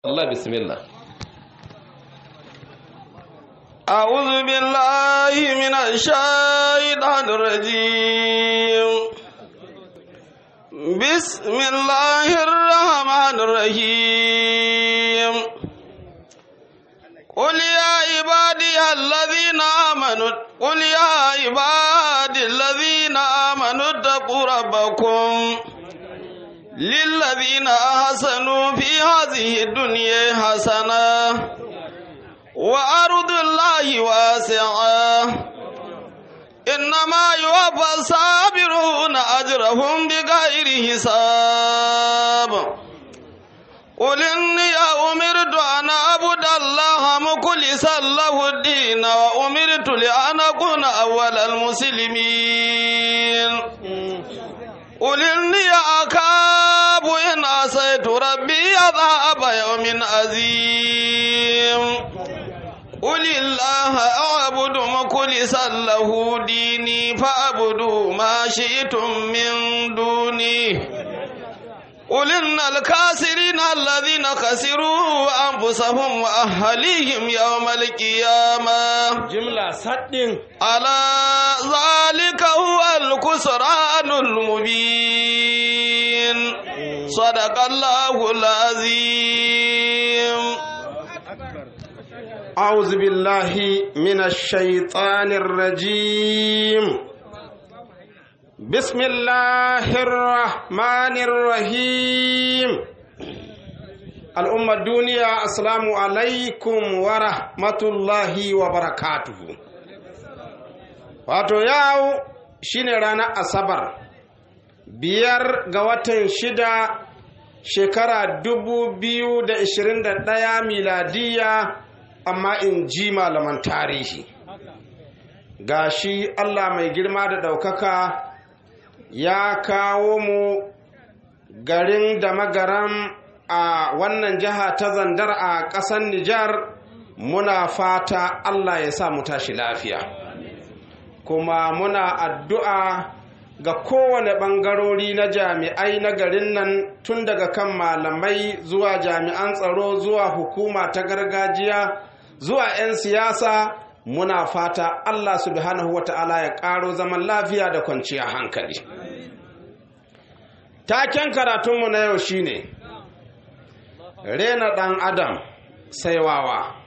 Allah bismillah أعوذ بالله من الشيطان الرجيم بسم الله الرحمن الرحيم قل يا عبادي الذين آمنوا قل يا عبادي الذين آمنوا اتقوا ربكم للذين أحسنوا في هذه الدنيا حسنة وأرض الله واسعة إنما يوفى الصابرون أجرهم بغير حساب قل إني أمرت أن أعبد الله مخلصا له الدين وأمرت لأن أكون أول المسلمين قل إني أخاف إن عصيت ربي عذاب يوم عظيم قل الله أعبد مخلصا له ديني فاعبدوا ما شئتم من دوني قل إن الكاسرين الذين خسروا أنفسهم وأهليهم يوم القيامة jimla saddin ألا ذلك هو الخسران المبين صدق الله العظيم أعوذ بالله من الشيطان الرجيم بسم الله الرحمن الرحيم الأمة الدنيا السلام عليكم ورحمة الله وبركاته wato yau shine ranar asabar biyar ga watan shida shekara dubu biyu da ishirin da ɗaya miladiya amma in ji malaman tarihi ga shi Allah mai girma da ɗaukaka ya kawo mu garin da magaram a wannan jiha ta zandar a ƙasar Nijar muna fata Allah ya sa mu tashi lafiya kuma muna addu'a ga kowane ɓangarori na jami'ai na garin nan tun daga kan malamai zuwa jami'an tsaro zuwa hukuma ta gargajiya zuwa 'yan siyasa muna fata Allah subhanahu wa ta'ala ya ƙaro zaman lafiya da kwanciyar hankali. Taken karatunmu na yau shine rena ɗan adam sai wawa.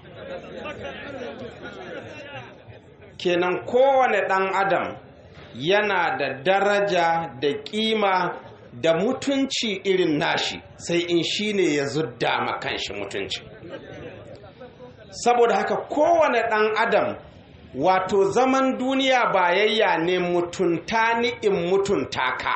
Kenan kowane ɗan adam yana da daraja da ƙima da mutunci irin nashi sai in shine ya zudda ma kanshi mutunci. saboda haka kowane ɗan adam wato zaman duniya bayayya ne mutunta ni in mutunta ka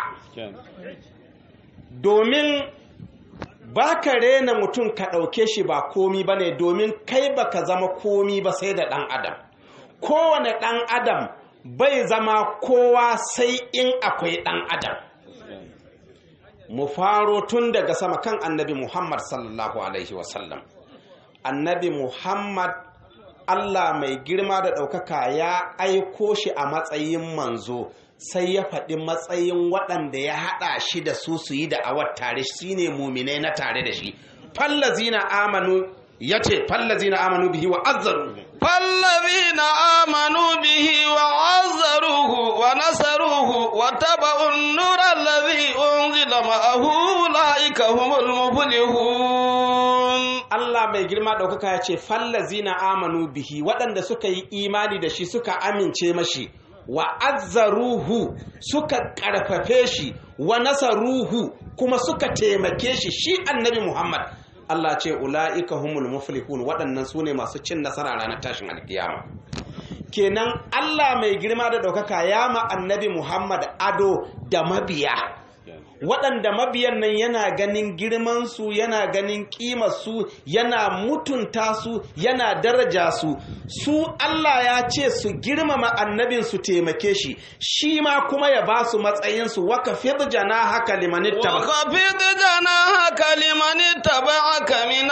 domin ba ka rena mutum ka ɗauke shi ba komi ba ne domin kai ba ka zama komi ba sai da ɗan adam kowane ɗan adam bai zama kowa sai in akwai ɗan adam mu faro tun daga sama kan annabi muhammad sallallahu alaihi wasallam annabi Muhammad Allah mai girma da ɗaukaka ya aiko shi a matsayin manzo sai ya faɗi matsayin waɗanda ya haɗa shi da su su yi da awar tare shi ne muminai na tare da shi fallazina amanu ya ce fallazina amanu bihi wa azzaru فالذين آمنوا به وعزروه ونصروه واتبعوا النور الذي أنزل معه أولئك هم المفلحون Allah mai girma ɗaukaka ya ce fallazina amanu bihi waɗanda suka yi imani da shi suka amince mashi wa azzaruhu suka ƙarfafe shi wa nasaruhu kuma suka taimake shi shi annabi Muhammad Allah ce ula'ika humul muflihun waɗannan su ne masu cin nasara ranar tashin alkiyama kenan Allah mai girma da ɗaukaka ya ma annabi Muhammad ado da mabiya waɗanda mabiyan nan yana ganin girmansu yana ganin ƙimarsu yana mutunta su yana daraja su su Allah ya ce su girmama annabin su taimake shi shi ma kuma ya ba su matsayinsu waka fi jana haka limanitta وخفض جناحك لمن اتبعك من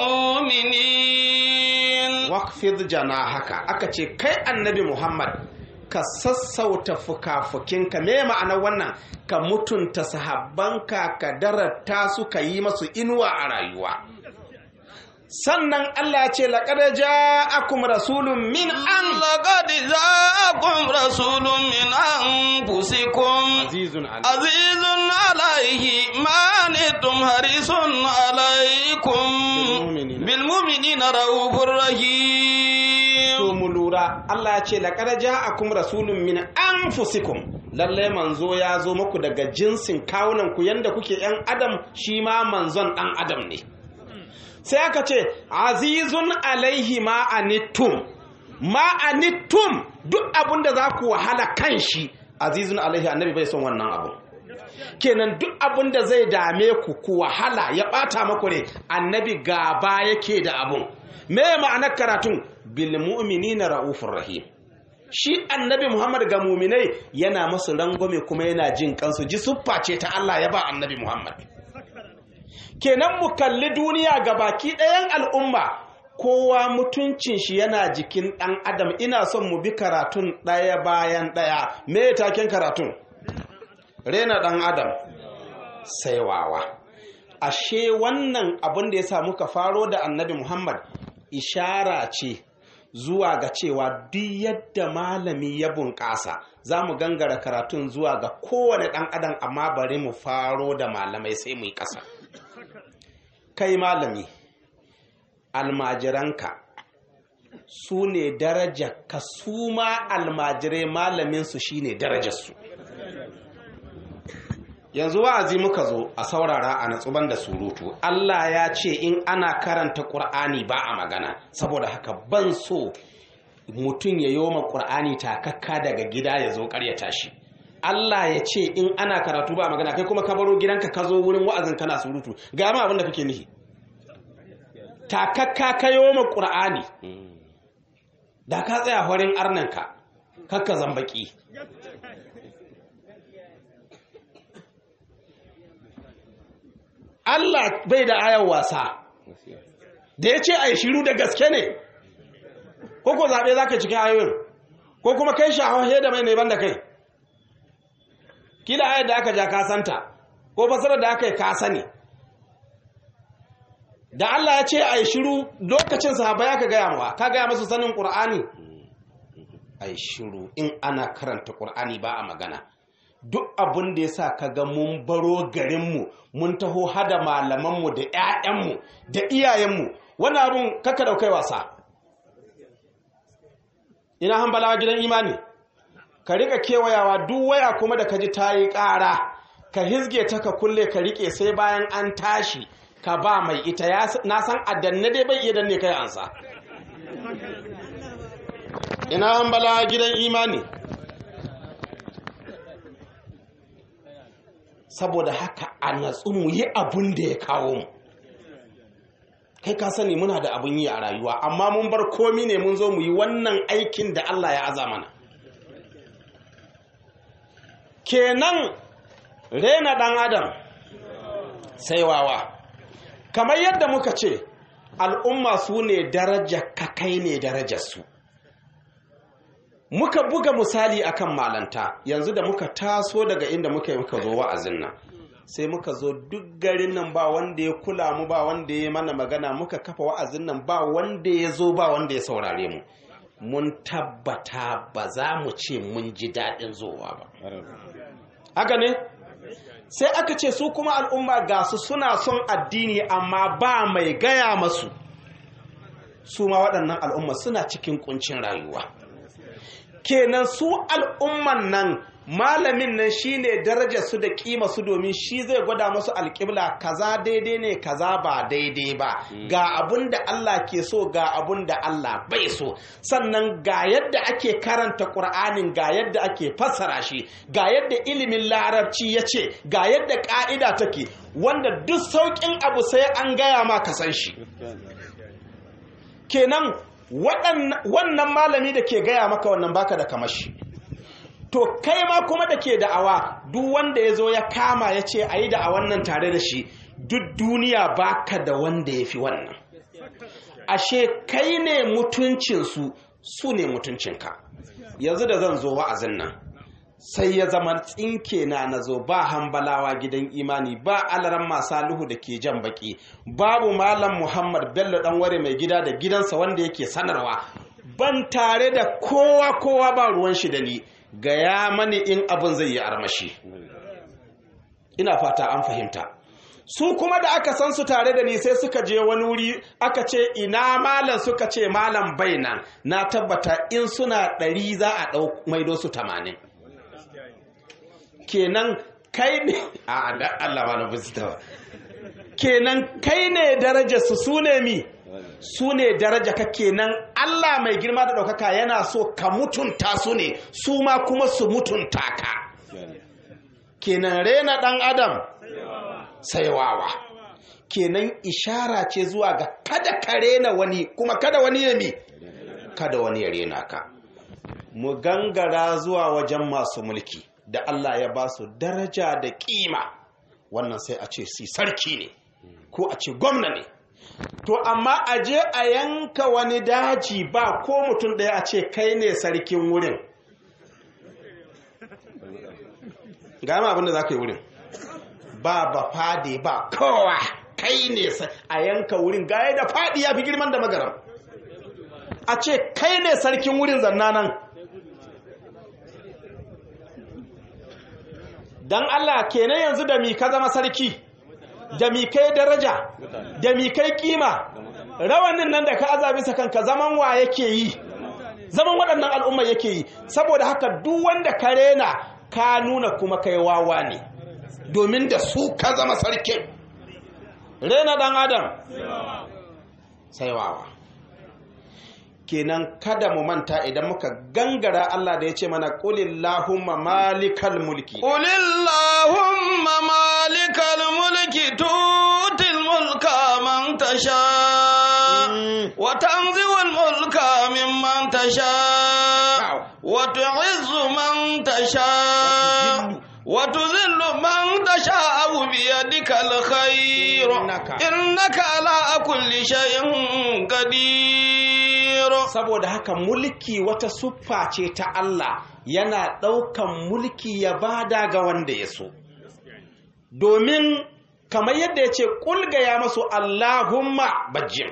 المؤمنين wakfid jana haka aka ce kai annabi muhammad ka sassauta fuka-fukinka me ma'anar wannan ka mutunta sahabbanka ka darata su ka yi masu inuwa a rayuwa sannan Allah ce laqad ja'akum rasulun min an لقد جاءكم رسول من أنفسكم azizun alayhi عزيز عليه ما عنتم حريص عليكم بالمؤمنين. بالمؤمنين رؤوف رحيم to mu lura Allah ya ce laqad ja'akum rasulun min anfusikum lalle manzo ya zo muku daga jinsin kawunan ku yanda kuke yan adam shi ma manzon dan adam ne sai aka ce azizun alaihi ma anittum ma anittum duk abun da za ku wahala kan shi azizun alaihi annabi bai son wannan abu kenan duk abun da zai dame ku ku wahala ya bata maku ne annabi gaba yake da abun me ma'anar karatun bil mu'minina raufur rahim shi annabi muhammad ga muminai yana masu rangwame kuma yana jin kansu ji suffa ce ta Allah ya ba annabi muhammad kenan mu kalli duniya ga baki ɗayan al'umma kowa mutuncin shi yana jikin ɗan adam ina son mu bi karatun ɗaya bayan ɗaya me taken karatun rena ɗan adam sai wawa ashe wannan abin da ya sa muka faro da annabi muhammad ishara ce zuwa ga cewa duk yadda malami ya bunƙasa za mu gangara karatun zuwa ga kowane ɗan adam amma bari mu faro da malamai sai mu yi ƙasa kai malami almajiranka su ne darajarka su ma almajirai malaminsu shi ne darajarsu yanzu wa'azi muka zo a saurara a natsuban da surutu Allah ya ce in ana karanta ƙur'ani ba a magana saboda haka ban so mutum ya yoma ƙur'ani takakka daga gida ya zo ƙaryata shi Allah ya ce in ana karatu ba a magana kai kuma ka baro gidanka ka zo wurin wa'azin kana surutu ga ma abin da kake nihi takakka ka yoma ƙur'ani da ka tsaya horin arnanka kakka zambaki Allah bai da ayar wasa da ya ce a yi shiru da gaske ne ko ko zaɓe za ka cikin ayoyin ko kuma kai shahahe da mai neman da kai kila ayar da aka ja kasanta ko fasarar da aka yi kasa ne da Allah ya ce a yi shiru lokacin sahaba ya ka gaya mawa ka gaya masu sanin ƙur'ani a yi shiru in ana karanta ƙur'ani ba a magana duk abin da ya sa ka ga mun baro garinmu mun taho hada malamanmu da 'ya'yanmu da iyayenmu wani abin kaka daukai wasa ina hambalawa gidan imani ka rika kewayawa duk waya kuma da ka ji ta yi ƙara ka hizge ta ka kulle ka rike sai bayan an tashi ka ba mai ita na san adanne dai bai iya danne kai ansa ina hambalawa gidan imani saboda haka a natsu mu yi abin da ya kawo mu kai ka sani muna da abin yi a rayuwa amma mun bar komi ne mun zo mu yi wannan aikin da Allah ya aza mana kenan rena ɗan adam sai wawa kamar yadda muka ce al'umma su ne daraja kakai ne darajarsu muka buga misali akan malanta yanzu da muka taso daga inda muka yi muka zo wa'azin nan sai muka zo duk garin nan ba wanda ya kula mu ba wanda ya mana magana muka kafa wa'azin nan ba wanda ya zo ba wanda ya saurare mu mun tabbata ba za mu ce mun ji daɗin zowa ba haka ne sai aka ce su kuma al'umma ga su suna son addini amma ba mai gaya masu su ma waɗannan al'umma suna cikin kuncin rayuwa kenan su al'umman nan malamin nan shine darajar su da kima su domin shi zai gwada musu alƙibla kaza daidai ne kaza ba daidai ba ga abun da Allah ke so ga abun da Allah bai so sannan ga yadda ake karanta ƙur'anin ga yadda ake fassara shi ga yadda ilimin larabci ya ce ga yadda ƙa'ida take wanda duk sauƙin abu sai an gaya ma ka san shi kenan wannan malami da ke gaya maka wannan baka da kamashi to kai ma kuma da ke da'awa duk wanda ya zo ya kama ya ce a yi da'awan nan tare da shi duk duniya baka da wanda ya fi wannan ashe kai ne mutuncinsu su ne mutuncinka yanzu da zan zo wa'azin nan sai ya zama tsinke na nazo ba hambalawa gidan imani ba alaran masaluhu da ke jan baki babu malam muhammad bello dan ware mai gida da gidansa wanda yake sanarwa ban tare da kowa kowa ba ruwan shi da ni gaya mani in abin zai yi armashi ina fata an fahimta su kuma da aka san su tare da ni sai suka je wani wuri aka ce ina malam suka ce malam bai nan na tabbata in suna ɗari za a ɗau maido su tamanin kenan kai ne a da Allah ba na ba kenan kai ne daraja su su ne mi su ne daraja ka kenan Allah mai girma da ɗaukaka yana so ka mutunta su ne su ma kuma su mutunta ka kenan rena ɗan adam sai wawa kenan ishara ce zuwa ga kada ka rena wani kuma kada wani ya mi kada wani ya rena ka mu gangara zuwa wajen masu mulki da Allah ya ba su daraja da kima wannan sai a ce si sarki ne ko a ce gwamna ne to amma a je a yanka wani daji ba ko mutum ɗaya a ce kai ne sarkin wurin gama abinda za ka yi wurin ba ba fade ba kowa kai ne a yanka wurin gaya da fadi ya fi girman da magaram a ce kai ne sarkin wurin zanna nan don Allah kenan yanzu da mi ka zama sarki da mi kai daraja da mi kai kima rawanin nan da ka aza bisa kanka zaman wa yake yi zaman waɗannan al'umma yake yi saboda haka duk wanda ka rena ka nuna kuma kai wawa ne domin da su ka zama sarkin rena ɗan adam sai wawa kenan kada mu manta idan muka gangara Allah da ya ce mana qulillahumma malikal mulki qulillahumma malikal mulki tutil mulka man tasha wa tanzi'ul mulka mimman tasha wa tu'izzu man tasha وتذل من تشاء بيدك الخير إنك على كل شيء قدير saboda haka mulki wata siffa ce ta Allah yana ɗaukan mulki ya bada ga wanda ya so domin kamar yadda ya ce ƙulga ya masu Allahumma bajin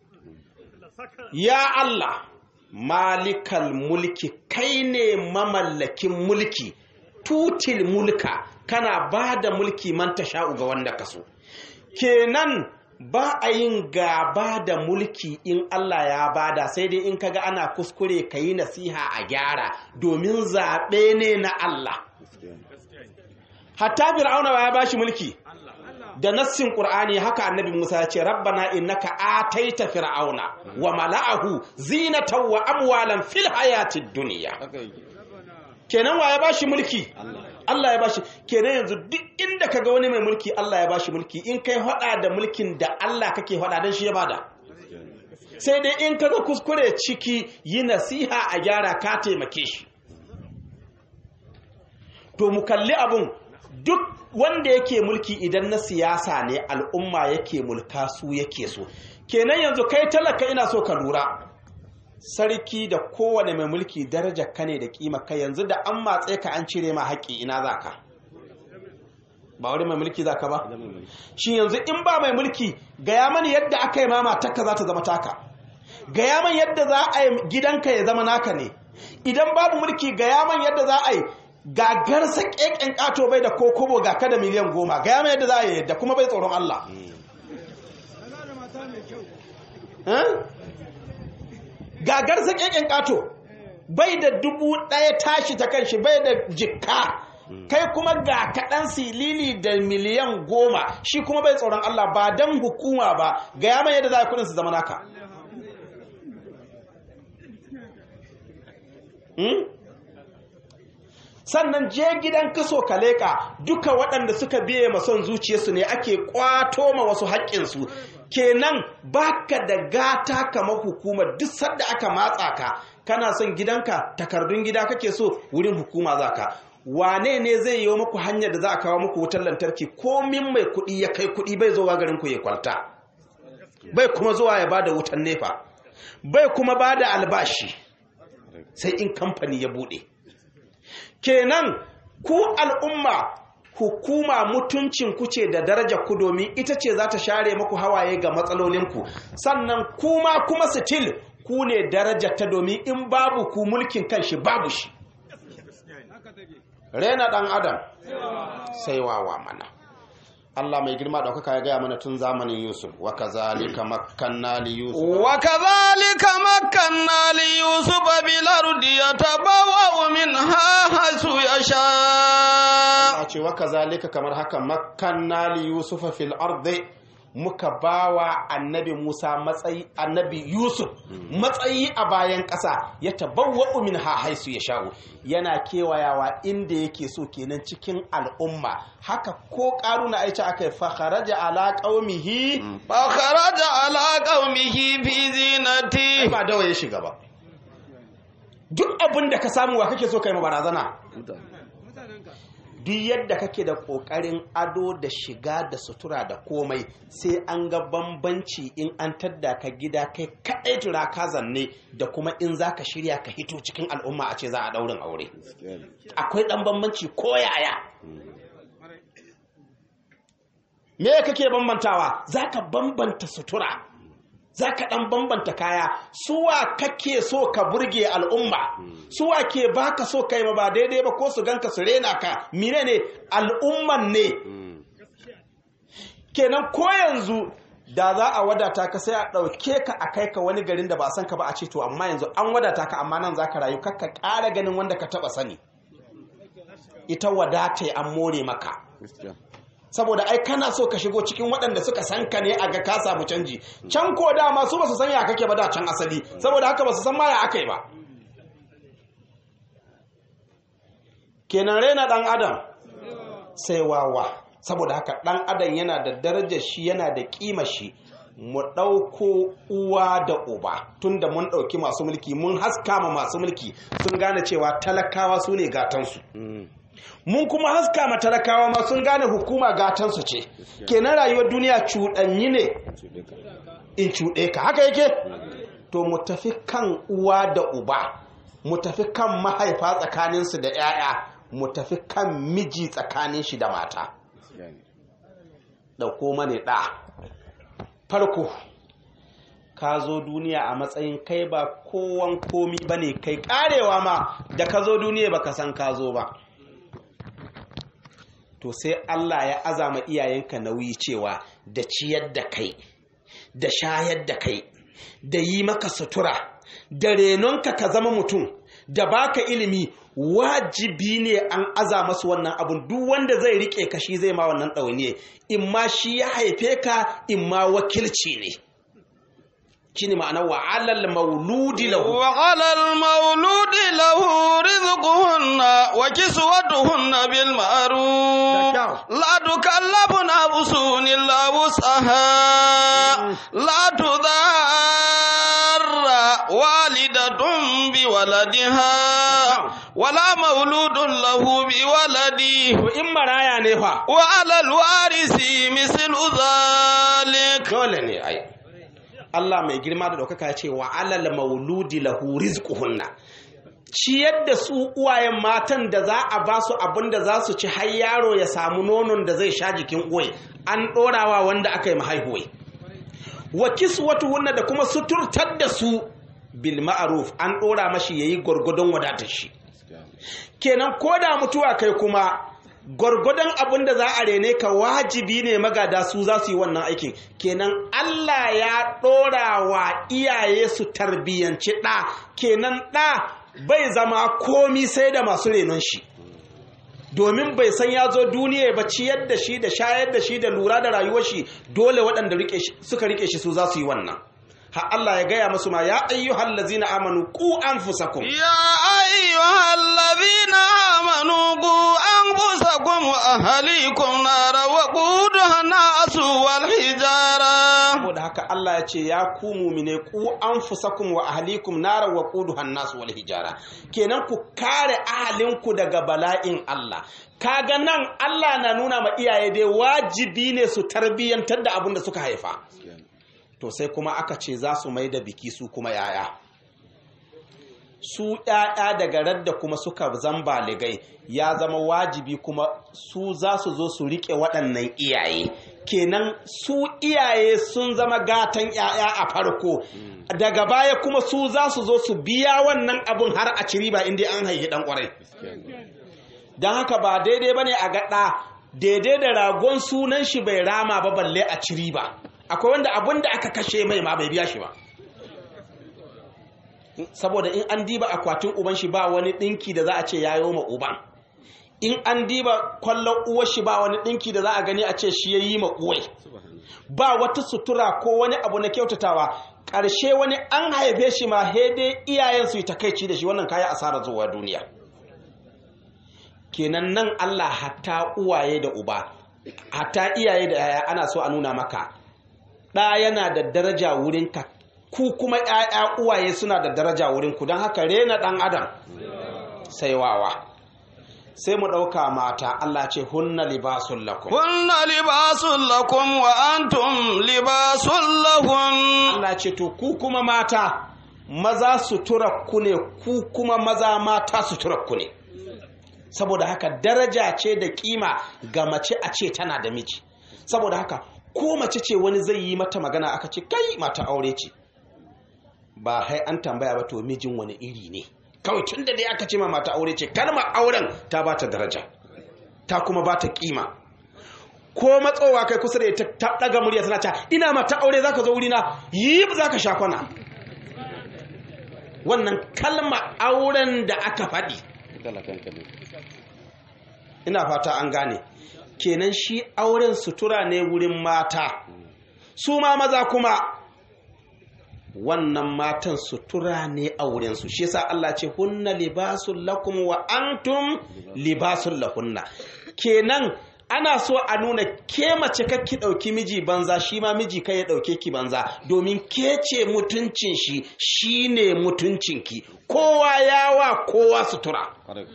ya Allah malikal mulki kai ne mamallakin mulki tutil mulka kana ba da mulki man sha'u ga wanda ka so kenan ba a yin gaba da mulki in Allah ya bada sai dai in kaga ana kuskure ka yi nasiha a gyara domin zaɓe ne na Allah hatta fir'auna ya bashi mulki da nassin qur'ani haka annabi Musa ya ce rabbana innaka ataita fir'auna wa mala'ahu zinatan wa amwalan fil hayatid dunya kenan wa ya bashi mulki Allah ya bashi kenan yanzu duk inda kaga wani mai mulki Allah ya bashi mulki in kai hada da mulkin da Allah kake hada dan shi ya bada sai dai in kaga kuskure ciki yi nasiha a gyara ka taimake shi to mu kalli abun duk wanda yake mulki idan na siyasa ne al'umma yake mulka su yake so kenan yanzu kai talaka ina so ka lura sarki da kowane mai mulki daraja ka ne da kima ka yanzu da an matse ka an cire ma haƙƙi ina za ka ba wani mai mulki za ka ba shi yanzu in ba mai mulki gaya mani yadda aka yi mama takka za ta zama taka gaya man yadda za a yi gidanka ya zama naka ne idan babu mulki gaya man yadda za a yi gagarsa ƙeƙen ƙato bai da kokobo ga kada miliyan goma gaya man yadda za a yi yadda kuma bai tsoron Allah gagarsa ƙeƙen ƙato bai da dubu ɗaya tashi ta kanshi bai da jikka kai kuma ga kaɗan silili da miliyan goma shi kuma bai tsoron Allah ba don hukuma ba ga yamma yadda za a kudin su zama naka sannan je gidan kaso ka leƙa duka waɗanda suka biye mason zuciyarsu ne ake ƙwato ma wasu haƙƙinsu kenan baka da gata kamar hukumar duk sadda aka matsa ka kana son gidanka takardun gida kake so wurin hukuma za ka wane ne zai yi muku hanyar da za a kawo muku wutar lantarki komin mai kuɗi ya kai kuɗi bai zuwa garin ku ya kwalta bai kuma zuwa ya bada wutan nefa bai kuma bada albashi sai in kamfani ya buɗe kenan ku al'umma hukuma mutuncin ku ce da daraja ku domin ita ce za ta share muku hawaye ga matsalolinku sannan kuma kuma still ku ne daraja ta domin in babu ku mulkin kanshi babu shi rena dan adam sai wawa mana Allah mai girma ɗaukaka ya gaya mana tun zamanin Yusuf wa kazalika makkanna li Yusuf وكذلك مكنا ليوسف بالأرض يتبوأ منها حيث يشاء a ce wa kazalika kamar haka makkanna li Yusuf fil ardi muka bawa annabi Musa matsayi annabi Yusuf matsayi a bayan ƙasa ya tabawwa'u min ha haisu ya sha'u yana kewayawa inda yake so kenan cikin al'umma haka ko ƙaruna aice aka yi fakharaja ala qaumihi فخرج على قومه في زينته ba dawa ya shiga ba duk abin da ka samu wa kake so kai ma barazana duk yadda kake da ƙoƙarin ado da shiga da sutura da komai sai an ga bambanci in an tadda ka gida kai kaɗai tura ka zanne da kuma in za ka shirya ka hito cikin al'umma a ce za a ɗaurin aure akwai ɗan bambanci ko yaya me kake bambantawa za ka bambanta sutura za ka ɗan bambanta kaya suwa kake so ka burge al'umma suwa ke baka so kai ma ba daidai ba ko su ganka su rena ka mine ne al'umman ne kenan ko yanzu da za a wadata ka sai a ɗauke ka a kai ka wani garin da ba san ka ba a ce to amma yanzu an wadata ka amma nan za ka rayu kakka ƙara ganin wanda ka taɓa sani ita wadata an more maka saboda ai kana so ka shigo cikin waɗanda suka san ka ne a ga ka samu canji can ko dama su ba su san ya kake ba da can asali saboda haka ba su san ma ya aka yi ba kenan raina ɗan adam sai wawa saboda haka ɗan adam yana da darajar shi yana da ƙima shi mu ɗauko uwa da uba tunda mun ɗauki masu mulki mun haska ma masu mulki sun gane cewa talakawa su ne gatansu mun kuma haska ma talakawa ma sun gane hukuma gatansu ce kenan rayuwar duniya cuɗanyi ne in cuɗe ka haka yake to mu tafi kan uwa da uba mu tafi kan mahaifa tsakaninsu da 'ya'ya mu tafi kan miji tsakanin shi da mata ɗauko mani ɗa farko ka zo duniya a matsayin kai ba kowan komi ba ne kai karewa ma da ka zo duniya ba ka san ka zo ba to sai Allah ya azama iyayenka nauyi cewa da ciyar da kai da shayar da kai da yi maka sutura da renonka ka zama mutum da baka ilimi wajibi ne an aza masu wannan abun duk wanda zai rike ka shi zai ma wannan ɗauniye in ma shi ya haife ka in ma wakilci ne shine ma'ana wa alal mauludi lahu وعلى المولود له رزقهن وكسوتهن بالمعروف لا تكلف نفس إلا وسعها لا تضار والدة بولدها ولا مولود له بولده to in maraya ne fa وعلى الوارث مثل ذلك dole ne ai Allah mai girma da ɗaukaka ya ce wa alal mauludi lahu rizquhunna ciyar da su uwayen matan da za a ba su abin da za su ci har yaro ya samu nonon da zai sha jikin uwai an ɗorawa wanda aka yi mahaihuwai wa kiswatuhunna da kuma suturtar da su bil ma'ruf an ɗora mashi yayi gwargwadon wadatar shi kenan ko da mutuwa kai kuma gwargwadon abin da za a rene ka wajibi ne magada su za su yi wannan aikin kenan Allah ya ɗora wa iyaye su tarbiyyanci ɗa kenan ɗa bai zama komi sai da masu renon shi domin bai san ya zo duniya ba ciyar da shi da shayar da shi da lura da rayuwar shi dole waɗanda suka rike shi su za su yi wannan ha Allah ya gaya musu ma ya ayyuhal ladzina amanu ku anfusakum يا أيها الذين آمنوا قوا أنفسكم وأهليكم نارا وقودها الناس والحجارة saboda haka Allah ya ce ya ku mumine ku anfusakum wa ahlikum nara wa quduha an-nas wal hijara kenan ku kare ahalinku daga bala'in Allah kaga nan Allah na nuna ma iyaye dai wajibi ne su tarbiyyantar da abin da suka haifa to sai kuma aka ce za su mai da biki su kuma yaya su ‘ya'ya daga radda kuma suka zamba ligai ya zama wajibi kuma su za su zo su riƙe waɗannan iyaye kenan su iyaye sun zama gatan ‘ya'ya a farko daga baya kuma su za su zo su biya wannan abun har a ciri ba inda an haihi ɗan ƙwarai don haka ba daidai ba ne a gaɗa daidai da ragon sunan shi bai rama ba balle a ciri ba akwai wanda abun da aka kashe mai ma bai biya shi ba saboda in an diba akwatin uban shi ba wani dinki da za a ce yayo ma uban in an diba kwallon uwar shi ba wani dinki da za a gani a ce shi yayi ma uwai ba wata sutura ko wani abu na kyautatawa ƙarshe wani an haife shi ma hede iyayen su yi takaici da shi wannan kaya asara zuwa duniya kenan nan Allah hatta uwaye da uba hatta iyaye da yaya ana so a nuna maka ɗa yana da daraja wurinka ku kuma ‘ya'ya uwaye suna da daraja wurinku don haka rena ɗan adam sai wawa sai mu ɗauka mata Allah ce hunna libasun lakum hunna libasun lakum wa antum libasun lahun Allah ce to ku kuma mata maza sutura ku ne ku kuma maza mata sutura ku ne saboda haka daraja ce da kima ga mace a ce tana da miji saboda haka ko mace ce wani zai yi mata magana aka ce kai mata aure ce ba hai an tambaya ba to mijin wani iri ne kawai tun da dai aka ce ma mata aure ce kalmar auren ta ba ta daraja ta kuma ba ta kima ko matsowa kai kusa da ita ta daga murya tana ta ina mata aure zaka zo wurina yi zaka sha kwana wannan kalmar auren da aka faɗi ina fata an gane kenan shi auren sutura ne wurin mata su ma maza kuma wannan matan sutura ne a wurinsu shi yasa Allah ce hunna libasun lakum wa antum libasun lahunna kenan ana so a nuna ke mace kakki ɗauki miji banza shi ma miji kai ya ɗauke ki banza domin ke ce mutuncin shi shi ne mutuncinki kowa yawa kowa sutura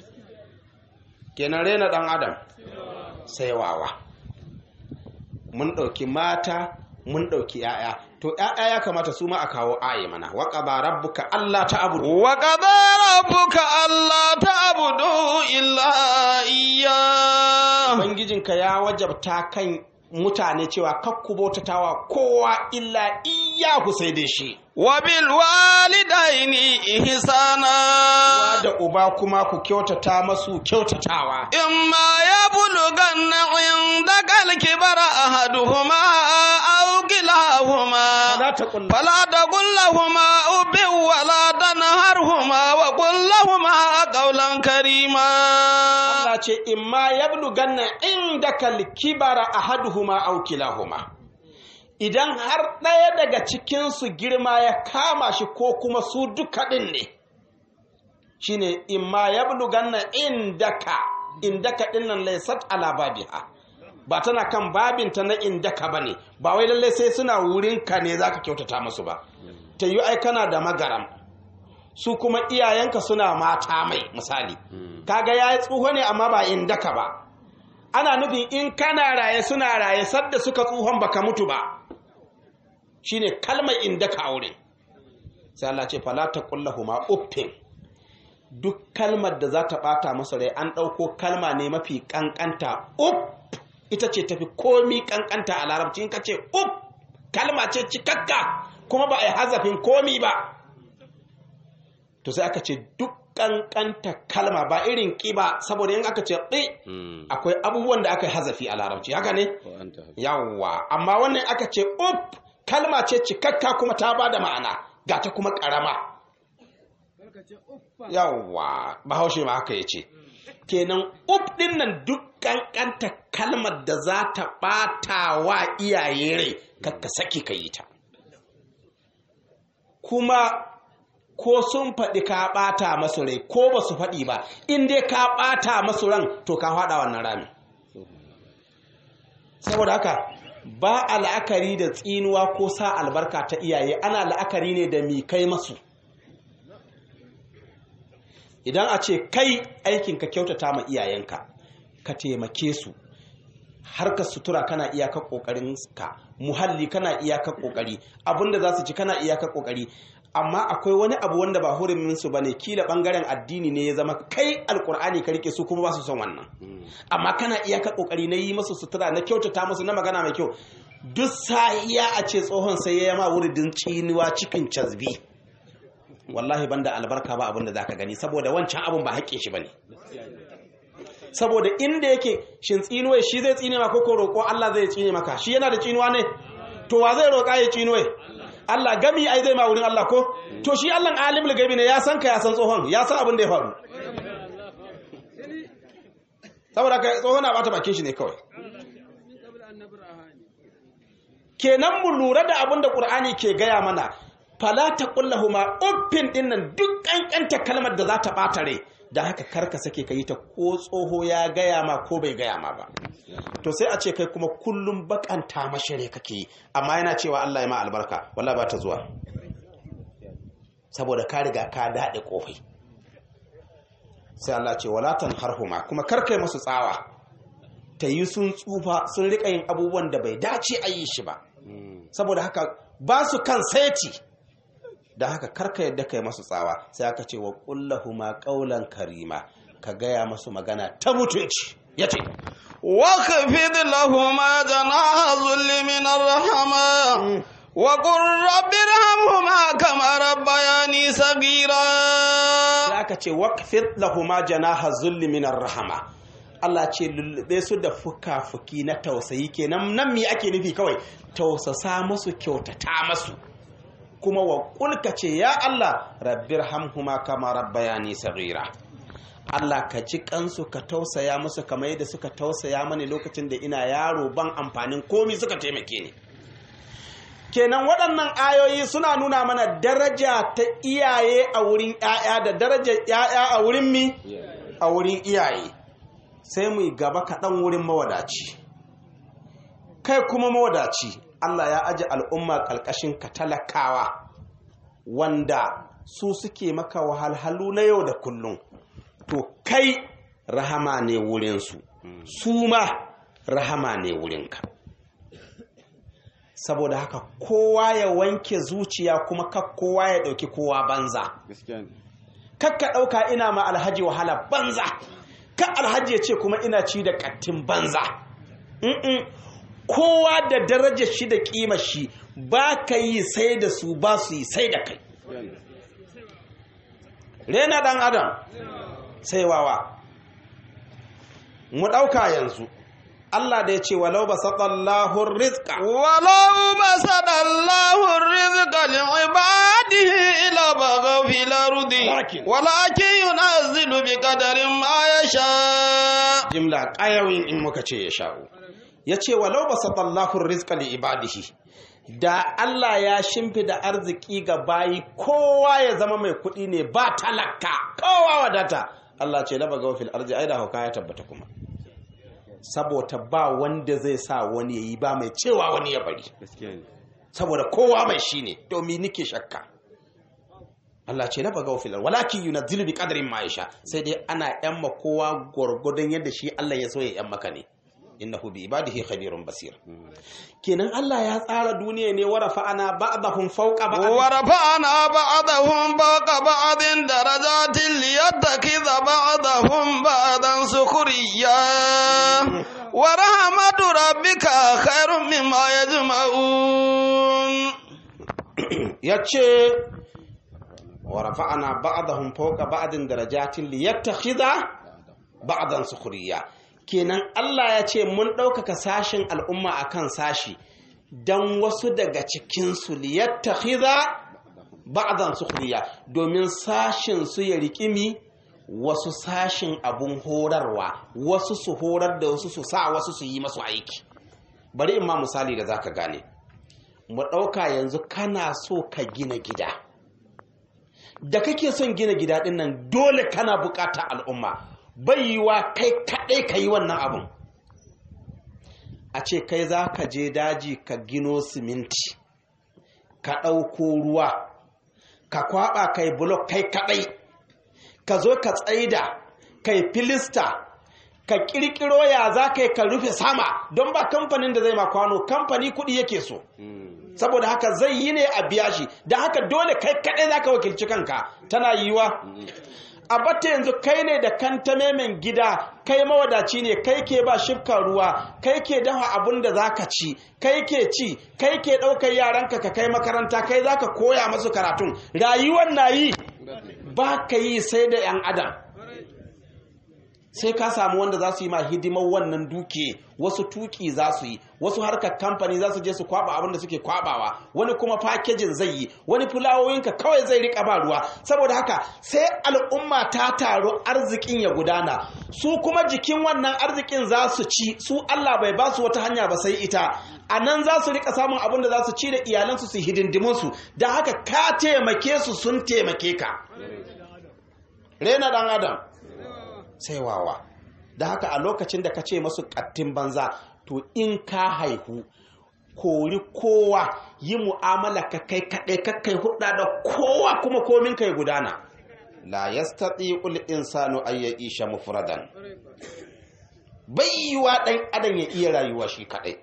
kenan rena ɗan adam sai wawa mun ɗauki mata mun ɗauki ‘ya'ya to ‘ya'ya ya kamata su ma a kawo aye mana waƙa ba rabbuka Allah ta abudu waƙa ba rabbuka Allah ta abudu illa iya ubangijinka ya wajabta kan mutane cewa kakku bautatawa kowa illa iyahu sai dai shi wa bil walidaini ihsana da uba kuma ku kyautata masu kyautatawa imma yablughanna indaka al-kibara ahaduhuma aw kilahuma fala taqul lahumā ubbin wa la tanharhumā wa qul lahumā qawlan karīmā Allah ce imma yablughanna indaka al-kibara ahaduhuma aw kilahuma idan har ɗaya daga cikinsu girma ya kama shi ko kuma su duka ɗin ne shine imma ya buluganna indaka indaka ɗin nan laisat ala babiha ba tana kan babinta na indaka ba ne ba wai lallai sai suna wurinka ne za ka kyautata masu ba ta yi ai kana da magaram su kuma iyayenka suna mata mai misali kaga ya yi tsuho ne amma ba indaka ba ana nufin in kana raye suna raye sadda suka tsuhon baka mutu ba shine kalmar inda ka aure sai Allah ce fala ta kullahuma uffin duk kalmar da za ta bata masa rai an ɗauko kalma ne mafi kankanta uff ita ce tafi komi kankanta a larabci in ka ce uff kalma ce cikakka kuma ba a yi hazafin komi ba to sai aka ce duk kankanta kalma ba irin ƙiba saboda yin aka ce ɗi akwai abubuwan da aka yi hazafi a larabci haka ne yawwa amma wannan aka ce up kalma ce cikakka kuma ta ba da ma'ana ga ta kuma ƙarama yawwa bahaushe ma haka ya ce kenan up ɗin nan duk kankanta kalmar da za ta ɓata wa iyaye rai kakka saki ka yi ta kuma ko sun faɗi ka ɓata masu rai ko ba su faɗi ba in dai ka ɓata masu ran to ka faɗa wannan rami saboda haka ba a la'akari da tsinuwa ko sa albarka ta iyaye ana la'akari ne da mi kai masu idan a ce kai aikin ka kyautata ma iyayenka ka taimake su harkar sutura kana iyakar kokarin ka muhalli kana iyakar kokari abinda za su ci kana iyakar kokari amma akwai wani abu wanda ba hurumin su bane kila bangaren addini ne ya zama kai alkur'ani ka rike su kuma ba su son wannan amma kana iyakar kokari na yi masu sutura na kyautata musu na magana mai kyau duk sahiya a ce tsohon sai ya ma wuridin ciniwa cikin cazbi wallahi banda albarka ba abin da zaka gani saboda wancan abun ba haƙƙin shi bane saboda inda yake shin tsinuwa shi zai tsine maka ko roƙo Allah zai tsine maka shi yana da tsinuwa ne to wa zai roƙa ya tsinuwa Allah gami ai zai ma wurin Allah ko to shi Allah alimul gaibi ne ya san ka ya san tsohon ya san abin da ya faru saboda ka tsohon na bata bakin shi ne kawai kenan mu lura da abin da Qur'ani ke gaya mana fala taqullahuma uffin dinnan duk kankanta kalmar da za ta bata rai da haka karka sake ka yi ta ko tsoho ya gaya ma ko bai gaya ma ba to sai a ce kai kuma kullum bakanta mashire kake yi amma yana cewa Allah ya ma albarka wallahi ba ta zuwa saboda ka riga ka daɗe kofai sai Allah ce wala harhuma kuma karkai masu tsawa ta yi sun tsufa sun rika yin abubuwan da bai dace a yi shi ba saboda haka ba su kan saiti da haka karka yadda kai masu tsawa sai aka ce wa kullahuma qaulan karima ka gaya masu magana ta mutunci yace واخفض لهما جناح الذل من الرحمة وقل رب ارحمهما كما ربياني صغيرا sai aka ce waqfid lahuma janaha zulli min rahama Allah ce lullube su da fuka-fuki na tausayi kenan nan me ake nufi kawai tausasa musu kyautata masu kuma wa kulka ce ya Allah rabbir hamhuma kama rabbayani saghira Allah ka ji kansu ka tausaya musu kamar yadda suka tausaya mani lokacin da ina yaro ban amfanin komi suka taimake ni kenan waɗannan ayoyi suna nuna mana daraja ta iyaye a wurin ‘ya'ya da darajar ‘ya'ya a wurin mi a wurin iyaye sai mu yi gaba kaɗan wurin mawadaci kai kuma mawadaci Allah ya aji al'umma ƙalƙashin ka talakawa wanda su suke maka wahalhalu na yau da kullum to kai rahama ne wurinsu su ma rahama ne wurinka saboda haka kowa ya wanke zuciya kuma kak kowa ya ɗauki kowa banza kakka ɗauka ina ma alhaji wahala banza ka alhaji ya ce kuma ina ci da ƙattin banza Mm-mm. kowa da darajar shi da ƙima shi ba ka yi sai da su ba su yi sai da kai rena ɗan adam sai wawa mu ɗauka yanzu Allah da ya ce walau ba saɗallahun rizka ولو بسط الله الرزق لعباده لبغوا في الأرض ولكن- ولكن ينزل بقدر ما يشاء jimla ƙayawin in muka ce ya sha'u ya ce walau ba saɗallahun rizka li ibadihi da Allah ya shimfida arziki ga bayi kowa ya zama mai kuɗi ne ba talaka kowa wadata Allah ce laba gawafil arzi ai da hauka ya tabbata kuma saboda ba wanda zai sa wani ya yi ba mai cewa wani ya bari saboda kowa mai shi ne domin nike shakka Allah ce na baga filar walakin yunazzilu bi qadarin ma yasha sai dai ana yamma kowa gwargwadon yadda shi Allah ya so ya yan maka ne innahu bi ibadihi khabirun basir kenan Allah ya tsara duniya ne warafa ana ba'dahum fawqa ba'd ورفعنا بعضهم فوق بعض درجات ليتخذ بعضهم بعضا سخريا ورحمة ربك خير مما يجمعون yace warafa ana ba'dahum fawqa ba'din darajatin liyattakhidha ba'dan sukhriya kenan Allah ya ce mun ɗaukaka sashin al'umma akan sashi dan wasu daga cikinsu liyattakhidha ba'dan sukhriya domin sashin su ya rikimi wasu sashin abun horarwa wasu su horar da wasu su sa wasu su yi masu aiki bari in ma misali da zaka gane mu ɗauka yanzu kana so ka gina gida da kake son gina gida ɗin nan dole kana buƙatar al'umma bai yiwa kai kaɗai ka yi wannan abun a ce kai za ka je daji ka gino siminti ka ɗauko ruwa ka kwaɓa kai bulok kai kaɗai ka zo ka tsaida kai filista ka kirkiro ya za ka yi ka rufe sama don ba kamfanin da zai ma kwano kamfani kuɗi yake so saboda haka zai yi ne a biya shi da haka dole kai kaɗai za ka wakilci kanka tana yiwa a batta yanzu kai ne da kanta memen gida kai mawadaci ne kai ke ba shifka ruwa kai ke dafa abun da za ka ci kai ke ci kai ke ɗaukar yaranka ka kai makaranta kai za ka koya masu karatun rayuwar na yi ba ka yi sai da 'yan adam sai ka samu wanda za su yi ma hidimar wannan duke wasu tuki za su yi wasu harkar kamfani za su je su kwaba abin da suke kwabawa wani kuma fakejin zai yi wani fulawoyinka kawai zai rika ba ruwa saboda haka sai al'umma ta taru arzikin ya gudana su kuma jikin wannan arzikin za su ci su Allah bai ba su wata hanya ba sai ita a nan za su rika samun abin da za su ci da iyalansu su hidindimunsu da haka ka taimake su sun taimake ka rena dan adam sai wawa da haka a lokacin da ka ce masu kattin banza to in ka haihu kori kowa yi mu'amala ka kai kaɗai kakkai hudda da kowa kuma komin kai gudana la yastati ul insanu ay ya'isha mufradan baiwa dan adam ya iya rayuwa shi kaɗai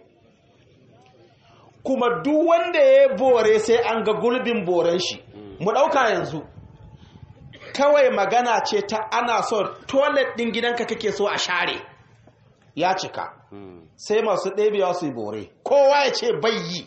kuma duk wanda ya bore sai an ga gulbin boren shi mu ɗauka yanzu kawai magana ce ta ana so toilet ɗin gidanka kake so a share ya cika sai masu ɗebewa su yi bore kowa ya ce bayyi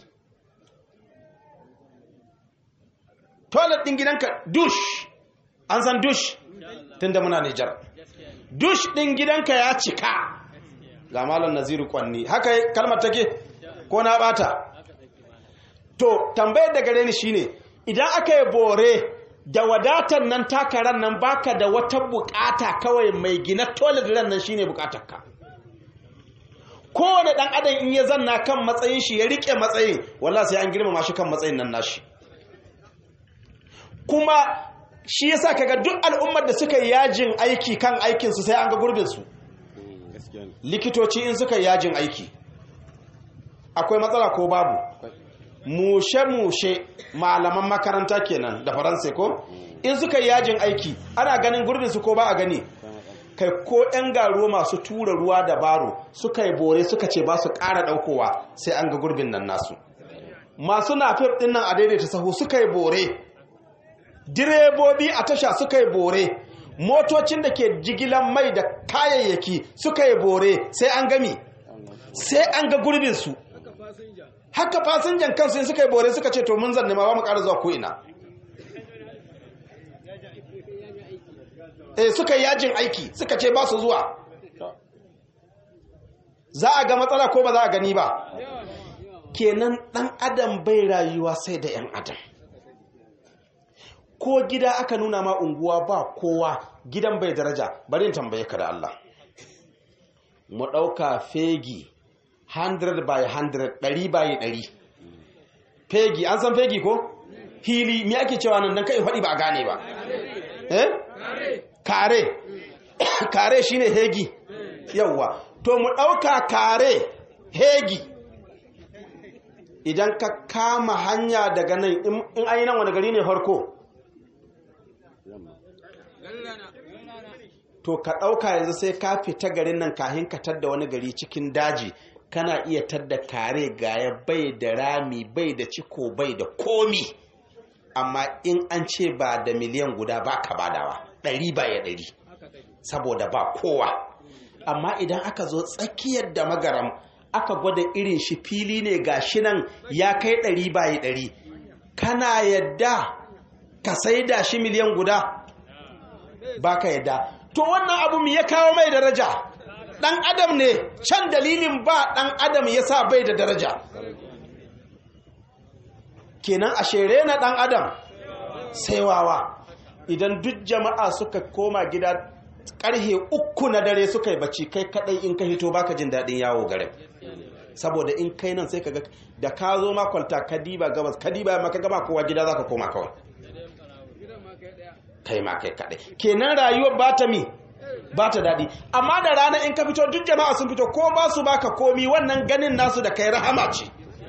toilet ɗin gidanka dush an san dush tun da muna nijar dush ɗin gidanka ya cika ga malam naziru kwanni haka kalmar take ko na bata to tambayar da gare ni shine idan aka yi bore da wadatar nan takarar nan baka da wata bukata kawai mai gina toilet ran nan shine bukatarka kowane dan adam in ya zanna kan matsayin shi ya rike matsayin wallahi sai an girmama shi kan matsayin nan nashi kuma shi yasa kaga duk al'ummar da suka yi yajin aiki kan aikin su sai an ga gurbin su likitoci in suka yi yajin aiki akwai matsala ko babu mushe-mushe malaman makaranta kenan da faransa ko in suka yi yajin aiki ana ganin gurbin su ko ba a gani kai ko 'yan garuwa masu tura ruwa da baro suka yi bore suka ce ba su ƙara ɗaukowa sai an ga gurbin nan nasu masu nafif ɗin nan a daidaita sahu suka yi bore direbobi a tasha suka yi bore motocin da ke jigilan mai da kayayyaki suka yi bore sai an gami sai an ga gurbinsu haka fasinjan kansu in suka yi bore suka ce to mun zanne ma ba mu ƙara zuwa ko'ina eh suka yi yajin aiki suka ce ba su zuwa za a ga matsala ko ba za a gani ba kenan ɗan adam bai rayuwa sai da 'yan adam ko gida aka nuna ma unguwa ba kowa gidan bai daraja bari in tambaye ka da Allah mu ɗauka fegi 100 by 100 ɗari by ɗari fegi an san fegi ko hili me ake cewa nan dan kai faɗi ba a gane ba eh kare kare shine hegi yawwa to mu ɗauka kare hegi idan ka kama hanya daga nan in an yi nan wani gari ne farko to ka ɗauka yanzu sai ka fita garin nan kahin ka tadda wani gari cikin daji kana iya tadda kare gaya bai da rami bai da ciko bai da komi amma in an ce ba da miliyan guda ba ka badawa ɗari ba ya ɗari saboda ba kowa amma idan aka zo tsakiyar da magaram aka gwada irin shi fili ne ga shi nan ya kai ɗari ba ya ɗari kana yadda ka sai da shi miliyan guda ba ka yadda to wannan abu mu ya kawo mai daraja dan adam ne can dalilin ba dan adam ya sa bai da daraja kenan a shere na dan adam sai wawa idan duk jama'a suka koma gida karhe uku na dare suka yi bacci kai kadai in ka hito baka jin daɗin yawo garin saboda in kai nan sai ka ga da ka zo makwalta ka diba gabas ka diba maka gama kowa gida zaka koma kawai kai ma kai kadai kenan rayuwar ba ta mi ba ta daɗi amma da rana in ka fito duk jama'a sun fito ko ba su baka komi wannan ganin nasu da kai rahama ce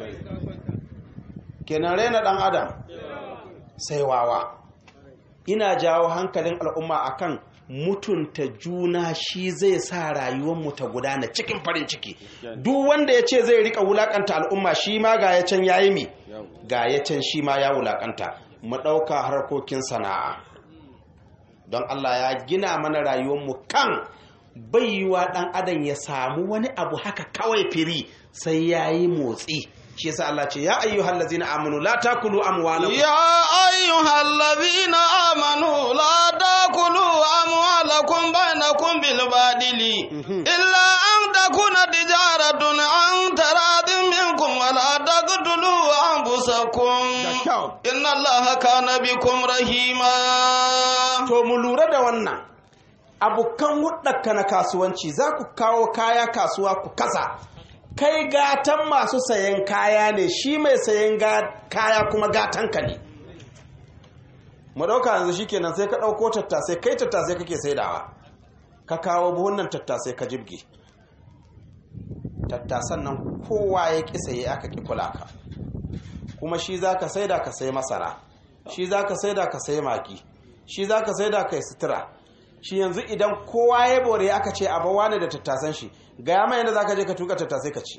kenan raina ɗan adam sai wawa ina jawo hankalin al'umma akan mutunta juna shi zai sa rayuwarmu ta gudana cikin farin ciki duk wanda ya ce zai rika wulakanta al'umma shi ma ga ya can yayi mi ga ya can shi ma ya wulakanta mu ɗauka harkokin sana'a don Allah ya gina mana rayuwarmu kan baiwa ɗan adam ya samu wani abu haka kawai firi sai ya yi motsi shi yasa Allah ce ya ayyuhal ladzina amanu la takulu amwalakum يا أيها الذين آمنوا لا تأكلوا أموالكم بينكم بالباطل إلا أن تكون تجارة عن تراض منكم ولا تقتلوا أنفسكم إن الله كان بكم رحيما to mu lura da wannan abokan hudaka na kasuwanci za ku kawo kaya kasuwa ku kasa kai gatan masu sayan kaya ne shi mai sayan ga- kaya kuma gatanka ne mu ɗauka yanzu shi kenan sai ka ɗauko tattasai kai tattasai kake saidawa ka kawo buhunan tattasai ka jibge tattasan nan kowa ya ƙi saye aka ƙi kula ka kuma shi za ka saida ka sai masara shi za ka saida ka sai maki shi za ka saida ka yi sutura shi yanzu idan kowa ya bore aka ce a bawa ne da tattasan shi ga yamma yadda za ka je ka tuka tattasai ka ci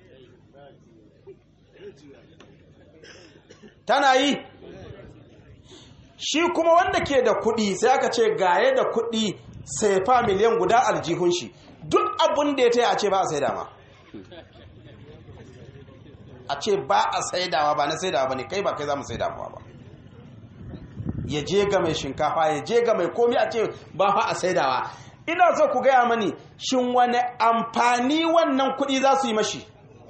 tana yi shi kuma wanda ke da kuɗi sai aka ce gaye da kuɗi sai fa miliyan guda aljihun shi duk abin da ya taya a ce ba a saida ma a ce ba a saidawa ba na saidawa ba ne kai ba kai za mu saidawa ba ya je ga mai shinkafa ya je ga mai komi a ce ba fa a saidawa ina so ku gaya mani shin wani amfani wannan kuɗi za su yi mashi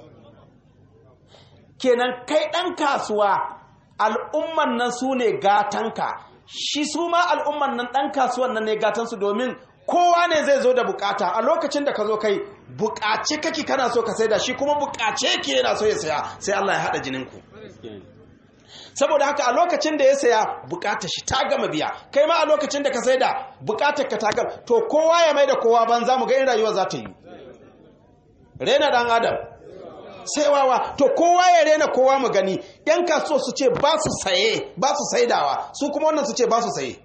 kenan kai ɗan kasuwa al'umman nan su ne gatanka shi su ma al'umman nan ɗan kasuwan nan ne gatansu domin kowa ne zai zo da bukata a lokacin da ka zo kai bukace kake kana so ka saida shi kuma bukace ke yana so ya saya sai Allah ya haɗa jininku saboda haka a lokacin da ya saya bukatar shi ta gama biya kai ma a lokacin da ka saida bukatar ka ta gama to kowa ya mai da kowa banza mu ga in rayuwa za ta yi rena dan adam sai wawa to kowa ya rena kowa mu gani yan kasuwa su ce ba su saye ba su saidawa su kuma wannan su ce ba su saye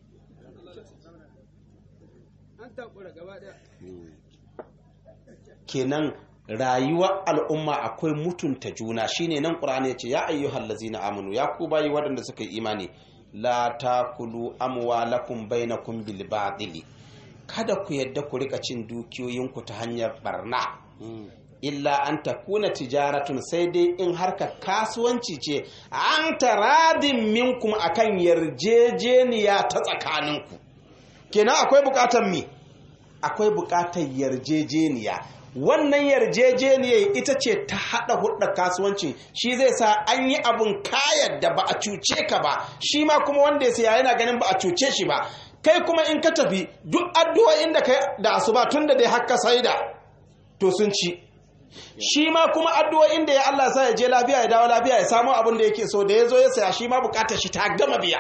kenan rayuwar al'umma akwai mutunta juna shine nan qur'ani yace ya ayyuhal ladzina amanu ya ku bayi waɗanda suka yi imani la takulu amwalakum bainakum bil batili kada ku yadda ku rika cin dukiyoyinku ta hanyar barna illa an takuna tijaratun sai dai in harka kasuwanci ce an taradin minkum akan yarjejeniya ta tsakaninku kenan akwai bukatar mi akwai bukatar yarjejeniya wannan yarjejeniyar ita ce ta haɗa hudda kasuwancin shi zai sa an yi abun kayan da ba a cuce ka ba shi ma kuma wanda ya siya yana ganin ba a cuce shi ba kai kuma in ka tafi duk addu'o'in da kai da asuba tun da dai haka saida to sun ci shi ma kuma addu'o'in da ya Allah sa ya je lafiya ya dawo lafiya ya samu abin da yake so da ya zo ya saya shi ma bukatar shi ta gama biya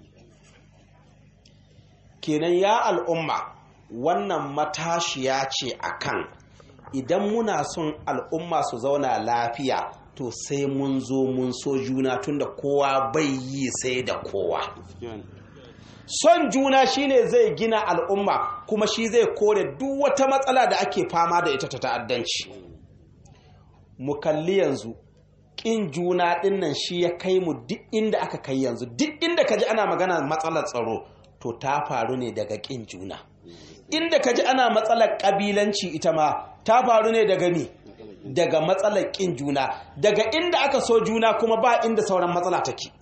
kenan ya al'umma wannan matashiya ce akan idan muna son al'umma su zauna lafiya to sai mun zo mun so juna tunda kowa bai yi sai da kowa son juna shine zai gina al'umma kuma shi zai kore duk wata matsala da ake fama da ita ta ta'addanci mu kalli yanzu ƙin juna ɗinnan shi ya kai mu duk inda aka kai yanzu duk inda ka ji ana magana matsalar tsaro to ta faru ne daga ƙin juna inda ka ji ana matsalar ƙabilanci ita ma ta faru ne daga mi daga matsalar ƙin juna daga inda aka so juna kuma ba inda sauran matsala take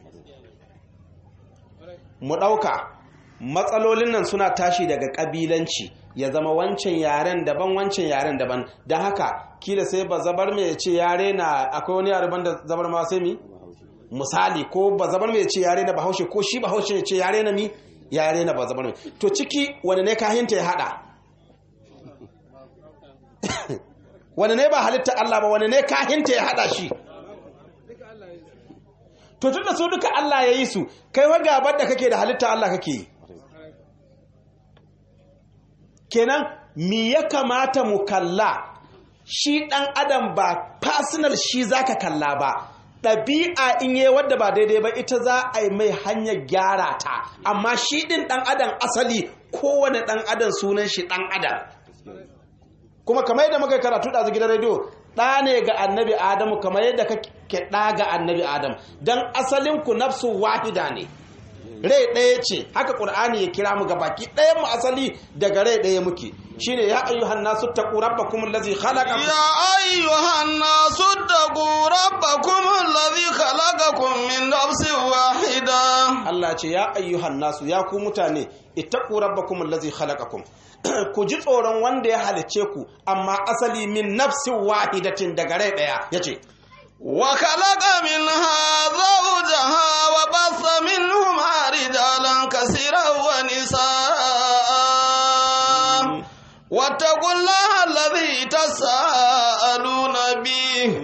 mu ɗauka matsalolin nan suna tashi daga ƙabilanci ya zama wancan yaren daban wancan yaren daban don haka kila sai ba zabar mai ce yare na akwai wani yare ban da zabar ma sai mi misali ko ba zabar mai ce yare na bahaushe ko shi bahaushe ya ce yare na mi yare na ba zabar mai to ciki wani ne kahinta ya hada wani ne ba halitta Allah ba wani ne kahinta ya hada shi to tunda su duka Allah ya yi su kai wa gabar da kake da halitta Allah kake yi kenan mi ya kamata mu kalla shi ɗan adam ba personal shi zaka kalla ba ɗabi'a in yi wadda ba daidai ba ita za a yi mai hanyar gyara ta amma shi ɗin ɗan adam asali kowane ɗan adam sunan shi ɗan adam kuma kamar yadda muka yi karatu da gidan rediyo ɗa ne ga annabi adamu kamar yadda kake ɗa ga annabi adam don asalin ku nafsu wahida ne rai ɗaya ce haka ƙur'ani ya kira mu ga baki ɗayan mu asali daga rai ɗaya muke shine ya ayyuhan nasu taqu rabbakum allazi khalaqakum يا أيها الناس اتقوا ربكم الذي خلقكم من نفس واحدة Allah ce ya ayyuhan nasu ya ku mutane ittaqu rabbakum allazi khalaqakum ku ji tsoron wanda ya halicce ku amma asali min nafsin wahidatin daga rai ɗaya yace وخلق منها زوجها وبث منهما رجالا كثيرا ونساء واتقوا الله الذي تساءلون به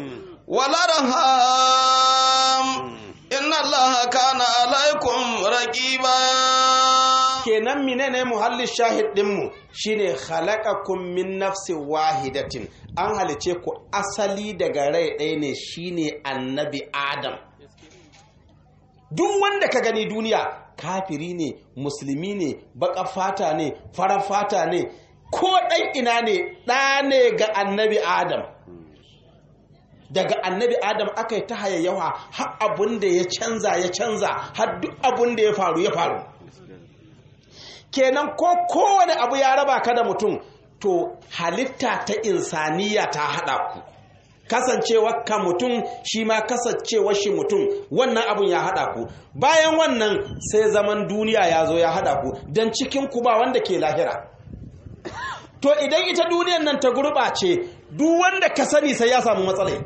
والأرحام إن الله كان عليكم رقيبا kenan menene muhallin shahid dinmu shine khalaqakum min nafsin wahidatin an halice ku asali daga rai ɗaya ne shine annabi adam duk wanda ka gani duniya kafiri ne musulmi ne baka fata ne farar fata ne ko ɗan ina ne ɗa ne ga annabi adam daga annabi adam aka yi ta hayayyawa har abun da ya canza ya canza har duk abun da ya faru ya faru kenan ko kowane abu ya raba ka da mutum to halitta ta insaniya ta haɗa ku kasancewar ka mutum shi ma kasancewar shi mutum wannan abun ya haɗa ku bayan wannan sai zaman duniya ya zo ya haɗa ku don cikin ku ba wanda ke lahira to idan ita duniyan nan ta gurɓace duk wanda ka sani sai ya samu matsalai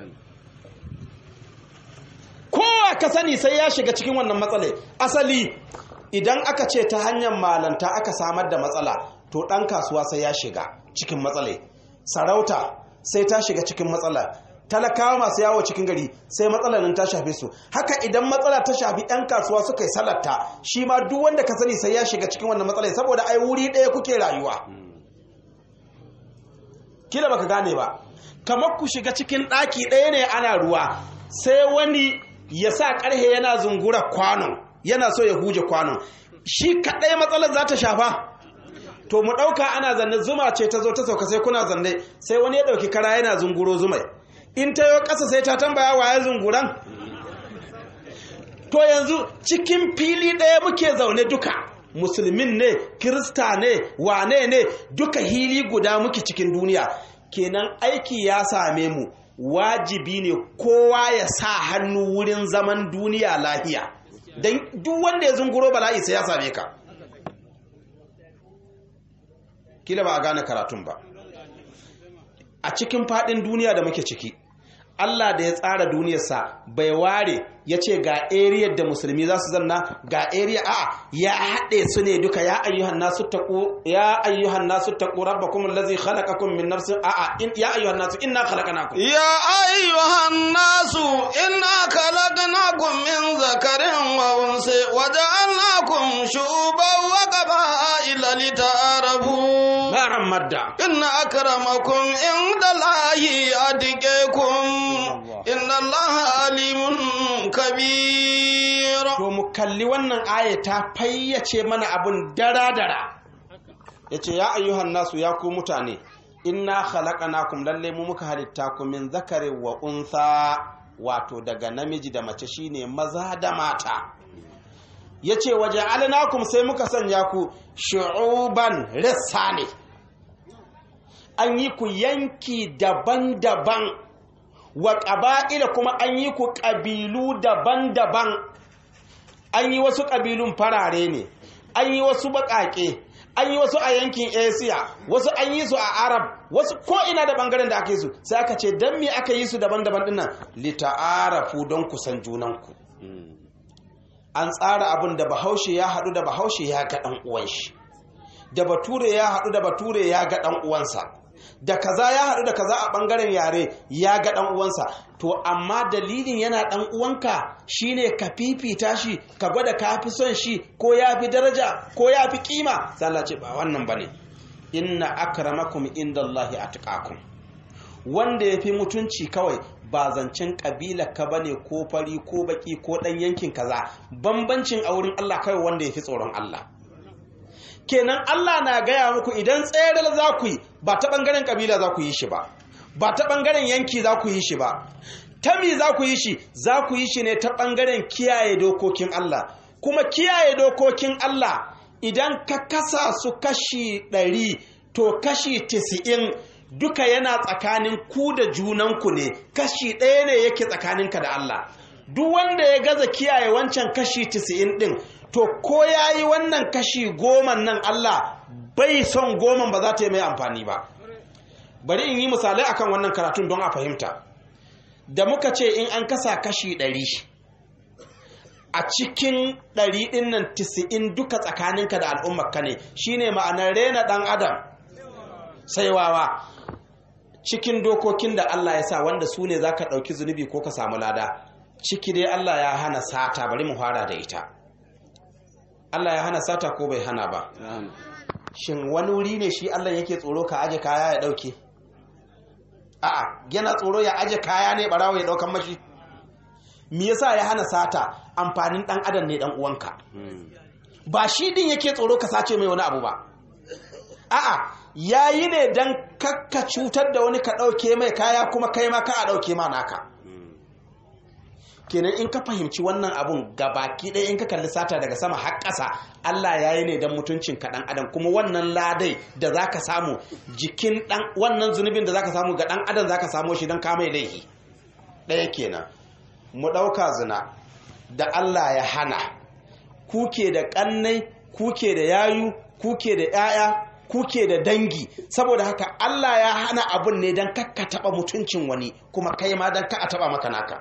kowa ka sani sai ya shiga cikin wannan matsalai asali idan aka ce ta hanyar malanta aka samar da matsala to ɗan kasuwa sai ya shiga cikin matsalai sarauta sai ta shiga cikin matsala talakawa masu yawo cikin gari sai matsalar nan ta shafe su haka idan matsala ta shafi 'yan kasuwa suka yi salatta shi ma duk wanda ka sani sai ya shiga cikin wannan matsalai saboda ai wuri ɗaya kuke rayuwa kila baka gane ba kamar ku shiga cikin ɗaki ɗaya ne ana ruwa sai wani ya sa ƙarhe yana zungura kwanon yana so ya huje kwanon shi kaɗai matsalar za ta shafa to mu ɗauka ana zanne zuma ce ta zo ta sauka sai kuna zanne sai wani ya ɗauki kara yana zunguro zumai in ta yi ƙasa sai ta tambaya waye zunguran to yanzu cikin fili ɗaya muke zaune duka musulmin ne kirista ne wane ne duka hili guda muke cikin duniya kenan aiki ya same mu wajibi ne kowa ya sa hannu wurin zaman duniya lahiya don duk wanda ya zunguro bala'i sai ya same ka kila ba a gane karatun ba a cikin fadin duniya da muke ciki Allah da ya tsara duniyarsa bai ware ya ce ga area da musulmi za su zanna ga area a ya haɗe su ne duka ya ayyuhan nasu taqu ya ayyuhan nasu taqu rabbakum allazi khalaqakum min nafsin a a in ya ayyuhan nasu inna khalaqnakum يا أيها الناس إنا خلقناكم من ذكر وأنثى وجعلناكم شعوبا وقبائل لتعارفوا baran madda إن أكرمكم عند الله أتقاكم إن الله عليم كبير to mu kalli wannan aya ta fayyace mana abun dara-dara ya ce ya ayyuhan nasu ya ku mutane inna khalaqnakum lalle mu muka halitta ku min zakari wa untha wato daga namiji da mace shine maza da mata ya ce waje alinakum sai muka sanya ku shu'uban rissa ne an yi ku yanki daban-daban wa ƙaba'ila kuma an yi ku ƙabilu daban-daban an yi wasu ƙabilun farare ne an yi wasu baƙaƙe an yi wasu a yankin asia wasu an yi su a arab wasu ko ina da ɓangaren da aka yi su sai aka ce don me aka yi su daban-daban dinnan lita'arafu don kusan junanku an tsara abin da bahaushe ya haɗu da bahaushe ya ga ɗan uwan shi da bature ya haɗu da bature ya ga ɗan uwansa da kaza ya haɗu da kaza a ɓangaren yare ya ga ɗan uwansa to amma dalilin yana ɗan uwanka shine ka fifita shi ka gwada ka fi son shi ko ya fi daraja ko ya fi kima sai Allah ce ba wannan bane inna akramakum indallahi atqakum wanda ya fi mutunci kawai ba zancen ƙabila ka bane ko fari ko baki ko ɗan yankin kaza bambancin a wurin Allah kawai wanda ya fi tsoron Allah kenan Allah na gaya muku idan tsere za ku yi ba ta ɓangaren ƙabila za ku yi shi ba ba ta ɓangaren yanki za ku yi shi ba ta mi za ku yi shi za ku yi shi ne ta ɓangaren kiyaye dokokin Allah kuma kiyaye dokokin Allah idan ka kasa su kashi ɗari to kashi tisi'in duka yana tsakanin ku da junanku ne kashi ɗaya ne yake tsakaninka da Allah duk wanda ya gaza kiyaye wancan kashi tisi'in ɗin to ko ya yi wannan kashi goman nan Allah bai son goman ba za ta yi mai amfani ba bari in yi misalai akan wannan karatun don a fahimta da muka ce in an kasa kashi ɗari a cikin ɗari ɗin nan tisi'in duka tsakaninka da al'ummarka ne shine ma'anar rena ɗan adam sai wawa cikin dokokin da Allah ya sa wanda su ne za ka ɗauki zunubi ko ka samu lada ciki dai Allah ya hana sata bari mu fara da ita Allah ya hana sata ko bai hana ba shin wani wuri ne shi Allah yake tsoro ka aje kaya ya ɗauke a'a yana tsoro ya aje kaya ne barawo ya ɗaukan mashi me yasa ya hana sata amfanin ɗan adam ne ɗan uwanka ba shi din yake tsoro ka sace mai wani abu ba a'a yayi ne dan kakka cutar da wani ka ɗauke mai kaya kuma kai ma ka a ɗauke ma naka kenan in ka fahimci wannan abun baki ɗaya in ka kalli sata daga sama har ƙasa Allah ya yi ne don mutuncin ka ɗan adam kuma wannan ladai da za ka samu jikin ɗan wannan zunubin da za ka samu ga ɗan adam za ka samu shi don kamai laifi ɗaya kenan mu ɗauka zina da Allah ya hana kuke da ƙannai kuke da yayu kuke da 'ya'ya kuke da dangi saboda haka Allah ya hana abun ne don kakka taɓa mutuncin wani kuma kai ma don ka a taɓa maka naka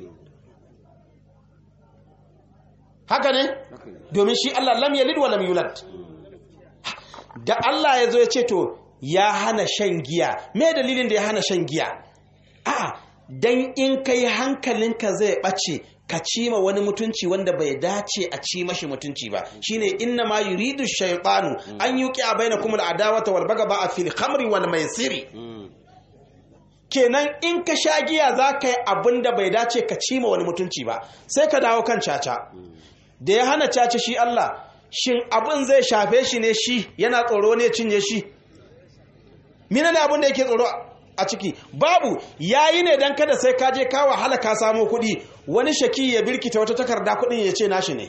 haka ne domin shi Allah lam yalid wa lam yulad da Allah ya zo ya ce to ya hana shan giya me dalilin da ya hana shan giya a'a dan in kai hankalinka zai bace ka cima wani mutunci wanda bai dace a ci mashi mutunci ba shine inna ma yuridu shaytanu an yuqi bainakum al-adawata wal bagaba fil khamri wal maisiri kenan in ka sha giya za ka yi abin da bai dace ka cima wani mutunci ba sai ka dawo kan caca da ya hana caca shi Allah shin abin zai shafe shi ne shi yana tsoro ne cinye shi mina ne abin da yake tsoro a ciki babu yayi ne dan kada sai ka je ka wahala ka samo kuɗi wani shaki ya birkita wata takarda kuɗin ya ce nashi ne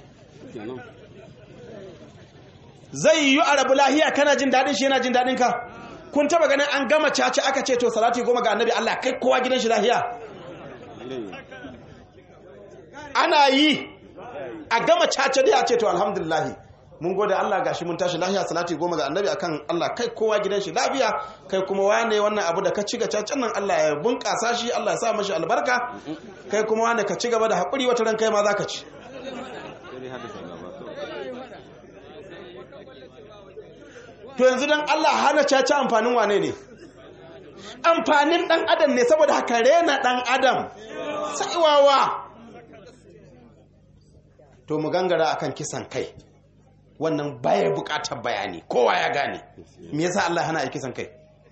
zai yi a rabu lahiya kana jin daɗin shi yana jin daɗin ka kun taba ganin an gama caca aka ce to salati goma ga annabi Allah kai kowa gidan shi lahiya ana yi a gama caca da ya ce to alhamdulillah mun gode Allah gashi mun tashi lahiya salati goma ga annabi akan Allah kai kowa gidan shi lafiya kai kuma wane wannan abu da ka ci ga cacan nan Allah ya bunƙasa shi Allah ya sa mashi albarka kai kuma wane ka ci gaba da haƙuri wata ran kai ma zaka ci to yanzu don Allah hana caca amfanin wane ne amfanin ɗan adam ne saboda haka rena ɗan adam saiwawa to mu gangara akan kisan kai wannan baya buƙatar bayani kowa ya gane me yasa Allah hana a kisan kai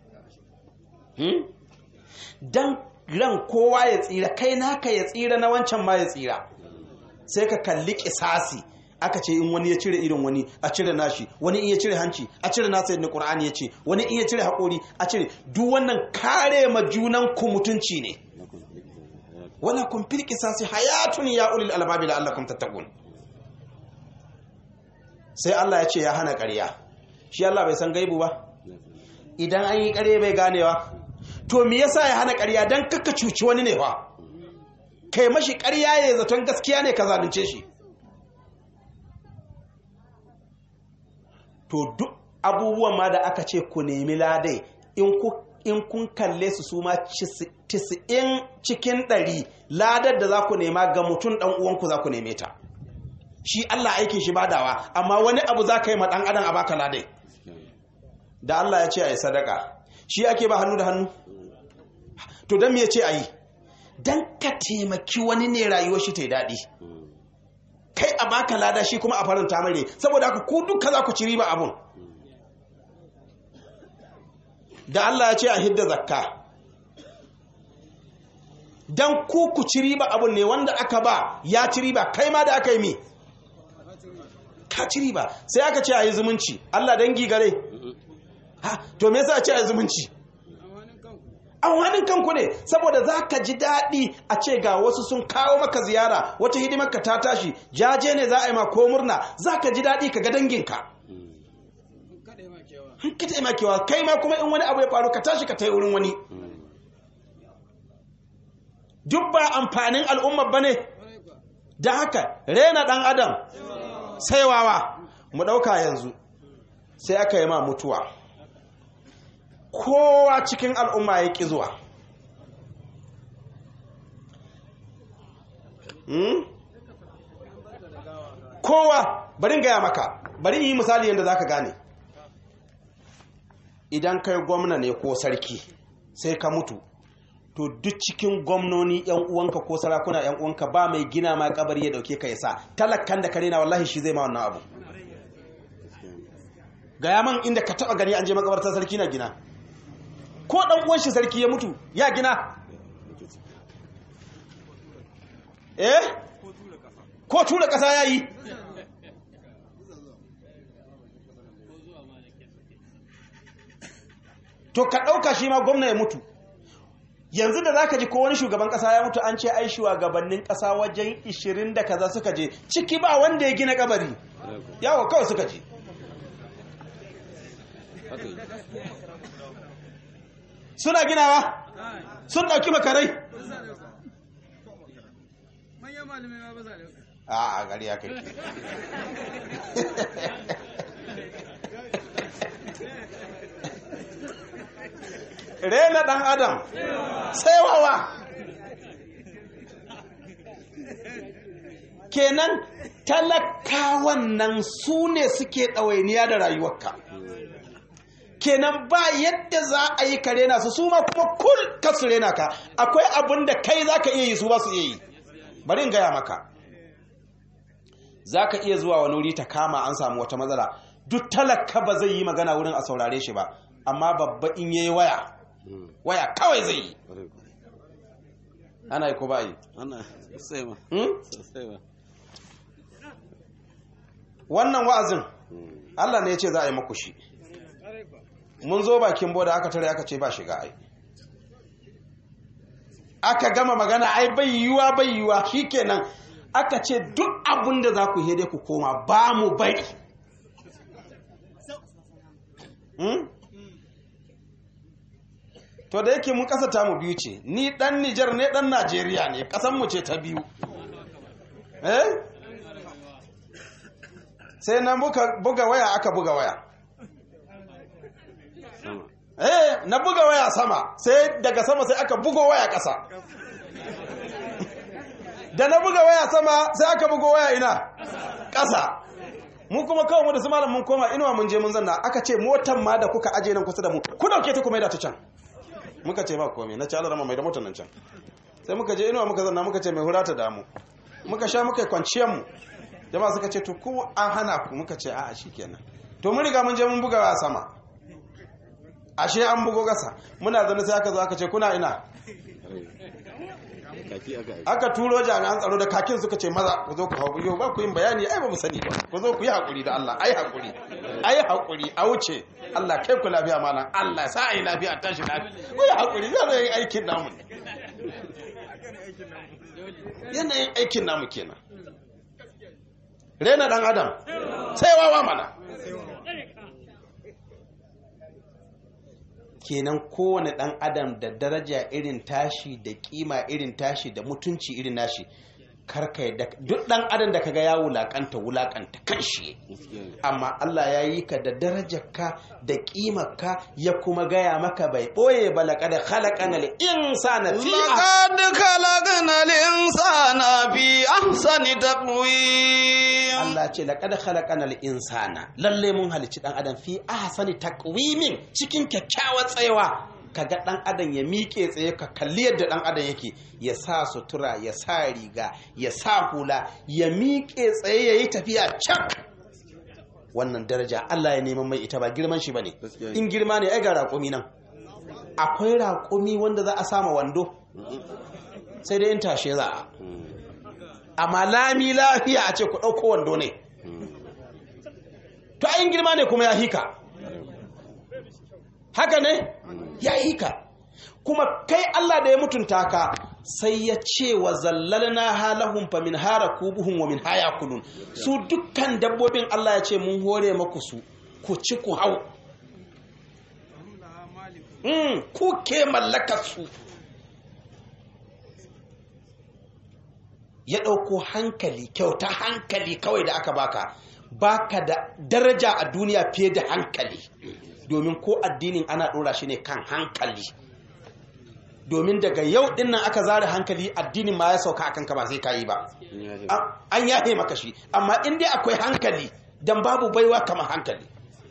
dan ran kowa ya tsira kai naka ya tsira na wancan ma ya tsira sai ka kalli kisasi aka ce in wani ya cire irin wani a cire nashi wani in ya cire hanci a cire nasa yadda Qur'ani ya ce wani in ya cire haƙori a cire duk wannan kare ma junan ku mutunci ne wala kun fil qisasi hayatun ya ulil albabi la'allakum tattaqun sai Allah ya ce ya hana ƙarya shi Allah bai san gaibu ba idan an yi ƙarya bai ganewa to me yasa ya hana ƙarya dan kakka cuci wani ne fa kai mashi ƙarya ya zaton gaskiya ne ka zalunce shi to duk abubuwan ma da aka ce ku nemi ladai in kun kalle su su ma tisa'in cikin ɗari ladar da za ku nema ga mutum ɗan uwanku za ku neme ta shi Allah aikin shi badawa amma wani abu za ka yi ma ɗan adam a baka ladai da Allah ya ce a yi sadaka shi ake ba hannu da hannu to don me ya ce a yi don ka taimaki wani ne rayuwar shi ta yi daɗi kai a baka lada shi kuma a faranta mare saboda haka ku duka za ku ci riba abun da Allah ya ce a hidda zakka dan ku ku ci riba abun ne wanda aka ba ya ci riba kai ma da aka yi mi ka ci riba sai aka ce a yi zumunci Allah dangi gare ha to me yasa a ce a yi zumunci amfanin kanku ne saboda za ka ji daɗi a ce ga wasu sun kawo maka ziyara wata hidimar ka ta tashi jaje ne za a yi ma ko murna za ka ji daɗi ka ga danginka in ka taimakewa kai ma kuma in wani abu ya faru ka tashi ka tai wurin wani duk ba amfanin al'ummar ba ne da haka rena ɗan adam sai wawa mu ɗauka yanzu sai aka yi ma mutuwa kowa cikin al'umma ya ƙi zuwa Hmm? kowa bari in gaya maka bari in yi misali yadda za ka gane idan kai gwamna ne ko sarki sai ka mutu to duk cikin gwamnoni yan uwanka ko sarakuna yan uwanka ba mai gina ma kabari ya dauke ka yasa talakkan da kare na wallahi shi zai ma wannan abu gaya man inda ka taba gani an je makabartar sarki na gina ko dan uwan shi sarki ya mutu ya gina eh ko tura kasa yayi to ka ɗauka shi ma gwamna ya mutu yanzu da zaka ji ko wani shugaban ƙasa ya mutu an ce ai shugabannin ƙasa wajen 20 da kaza suka je ciki ba wanda ya gina kabari yawo kawai suka je suna ginawa sun ɗauki makarai a a gari ya kai rena ɗan adam sai wawa kenan talakawan nan su ne suke ɗawainiya da rayuwarka kenan ba yadda za a yi ka rena su su ma kuma kul ka su rena ka akwai abin da kai za ka iya yi su ba su iya yi bari in gaya maka za ka iya zuwa wani wuri ta kama an samu wata matsala duk talaka ba zai yi magana wurin a saurare shi ba amma babba in yayi waya waya kawai zai yi ana yi ko ba yi ana sosai ma Hmm? sosai ma wannan wa'azin Allah ne ya ce za a yi maku shi mun zo bakin boda aka tare aka ce ba shiga ai aka gama magana ai bai yiwuwa bai yiwuwa shikenan aka ce duk abin da za ku yi dai ku koma ba mu bari Hmm? to da yake mun kasa tamu biyu ce ni dan Nijar ne dan Najeriya ne kasan mu ce ta biyu eh sai na buga, buga waya aka buga waya sama eh na buga waya sama sai daga sama sai aka bugo waya ƙasa da na buga waya sama sai aka bugo waya ina ƙasa mu kuma kawai mu da su malam mun koma inuwa mun je mun zanna aka ce motan ma da kuka aje nan kusa da mu ku dauke ta kuma da ta can muka ce ba komai na ci alarama mai da motar nan can sai muka je inuwa muka zanna muka ce mai hura ta damu muka sha muka yi kwanciyar mu jama'a suka ce to ko an hana ku muka ce a'a shikenan to mun riga mun je mun buga waya sama ashe an bugo gasa muna zane sai aka zo aka ce kuna ina kaki aka yi aka turo jami'an tsaro da kakin suka ce maza ku zo ku hau yau ba ku yin bayani ai ba mu sani ba ku zo ku yi hakuri da Allah ai hakuri ai hakuri a wuce Allah kai ku lafiya malam Allah sa ai lafiya a tashi lafiya ku yi hakuri za mu yi aikin namu ne yanayin aikin namu kenan rena dan adam sai wawa mana kenan kowane ɗan adam da daraja irin tashi da kima irin tashi da mutunci irin nashi karka yadda duk ɗan adam da kaga ya wulakanta wulakanta kanshi amma Allah ya yi ka da darajarka da ƙimarka ya kuma gaya maka bai ɓoye ba laƙada khalaqana al-insana fi لقد خلقنا الإنسان في أحسن تقويم Allah ce laƙada khalaqana al-insana lalle mun halicci ɗan adam fi ahsani taqwimin cikin kyakkyawar tsayawa kaga ɗan adam ya miƙe tsaye ka kalli yadda ɗan adam yake ya sa sutura ya sa riga ya sa hula ya miƙe tsaye ya yi tafiya cak wannan daraja Allah ya neman mai ita ba girman shi bane Gaskiya ne. in girma ne ai ga raƙumi nan akwai raƙumi wanda za a sama wando sai dai in tashe za a amma lami lafiya a ce ku ɗauko wando ne to ayin girma ne kuma ya hika haka ne ya hika kuma kai Allah da ya mutunta ka sai ya ce wa zallalna halahum fa min hara kubuhum wa min haya kulun su dukkan dabbobin Allah ya ce mun hore maku su ku ci ku hau mm, ku ke mallaka su ya ɗauko hankali kyauta hankali kawai da aka baka baka da daraja a duniya fiye da hankali domin ko addinin ana ɗora shi ne kan hankali domin daga yau ɗin nan aka zare hankali addinin ma ya sauka akan ka ba sai ka yi ba an yahe maka shi amma in dai akwai hankali dan babu baiwa kamar hankali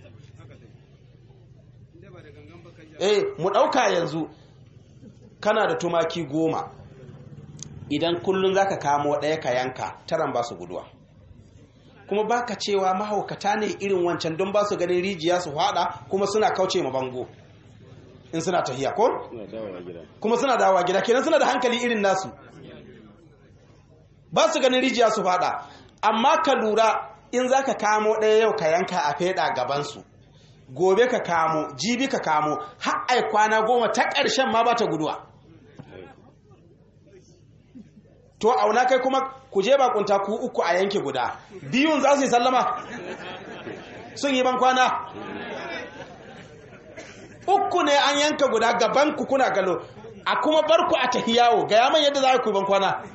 eh mu ɗauka yanzu kana da tumaki goma idan kullum za ka kamo ɗaya ka yanka taran ba su guduwa kuma baka cewa mahaukata ne irin wancan don ba su ganin rijiya su hada kuma suna kauce ma bango in suna tahiya ko? kuma suna dawowa gida kenan suna da hankali irin nasu ba su ganin rijiya su hada amma ka lura in za ka kamo ɗaya yau ka yanka a feɗa gabansu gobe ka kamo jibi ka kamo har ai kwana goma ta ƙarshen ma ba ta guduwa to auna kai kuma ku je bakunta ku uku a yanke guda biyun za su yi sallama sun yi ban kwana uku ne an yanka guda gaban ku kuna galo a kuma bar ku a tahiyawo ga yaman yadda za ku yi ban kwana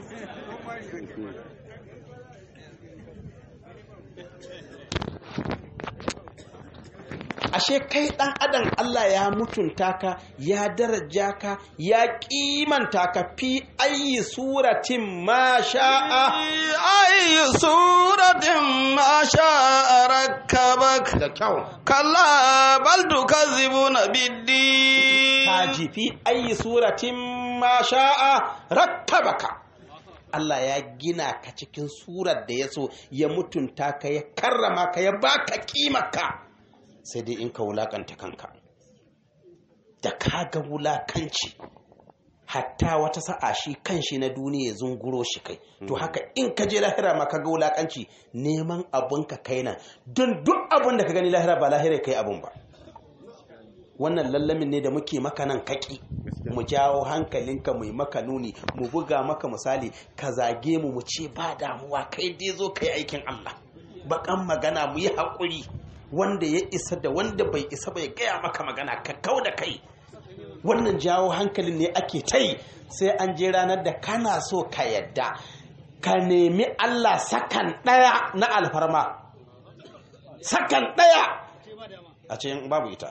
ashe kai dan adam Allah ya mutunta ka ya daraja ka ya kimanta ka fi ayi suratin ma sha'a ayi suratin ma sha'a rakkabak da kyau kalla bal tukazzibuna biddi kaji fi ayi suratin ma sha'a rakkabaka Allah ya gina ka cikin surar da ya so ya mutunta ka ya karrama ka ya baka kimaka sai dai in ka wulakanta kanka da ka ga wulakanci hatta wata sa'a shi kanshi na duniya ya zunguro shi kai to haka in ka je lahira ma ka ga wulakanci neman abun ka kai nan don duk abun da ka gani lahira ba lahira kai abun ba wannan lallamin ne da muke maka nan kaki mu jawo hankalinka mu yi maka nuni mu buga maka misali ka zage mu mu ce ba damuwa kai dai zo kai aikin Allah bakan magana mu yi haƙuri wanda ya isa da wanda bai isa bai gaya maka magana ka kau da kai wannan jawo hankalin ne ake ta yi sai an je ranar da kana so ka yadda ka nemi Allah sakan ɗaya na alfarma sakan ɗaya a ce babu ita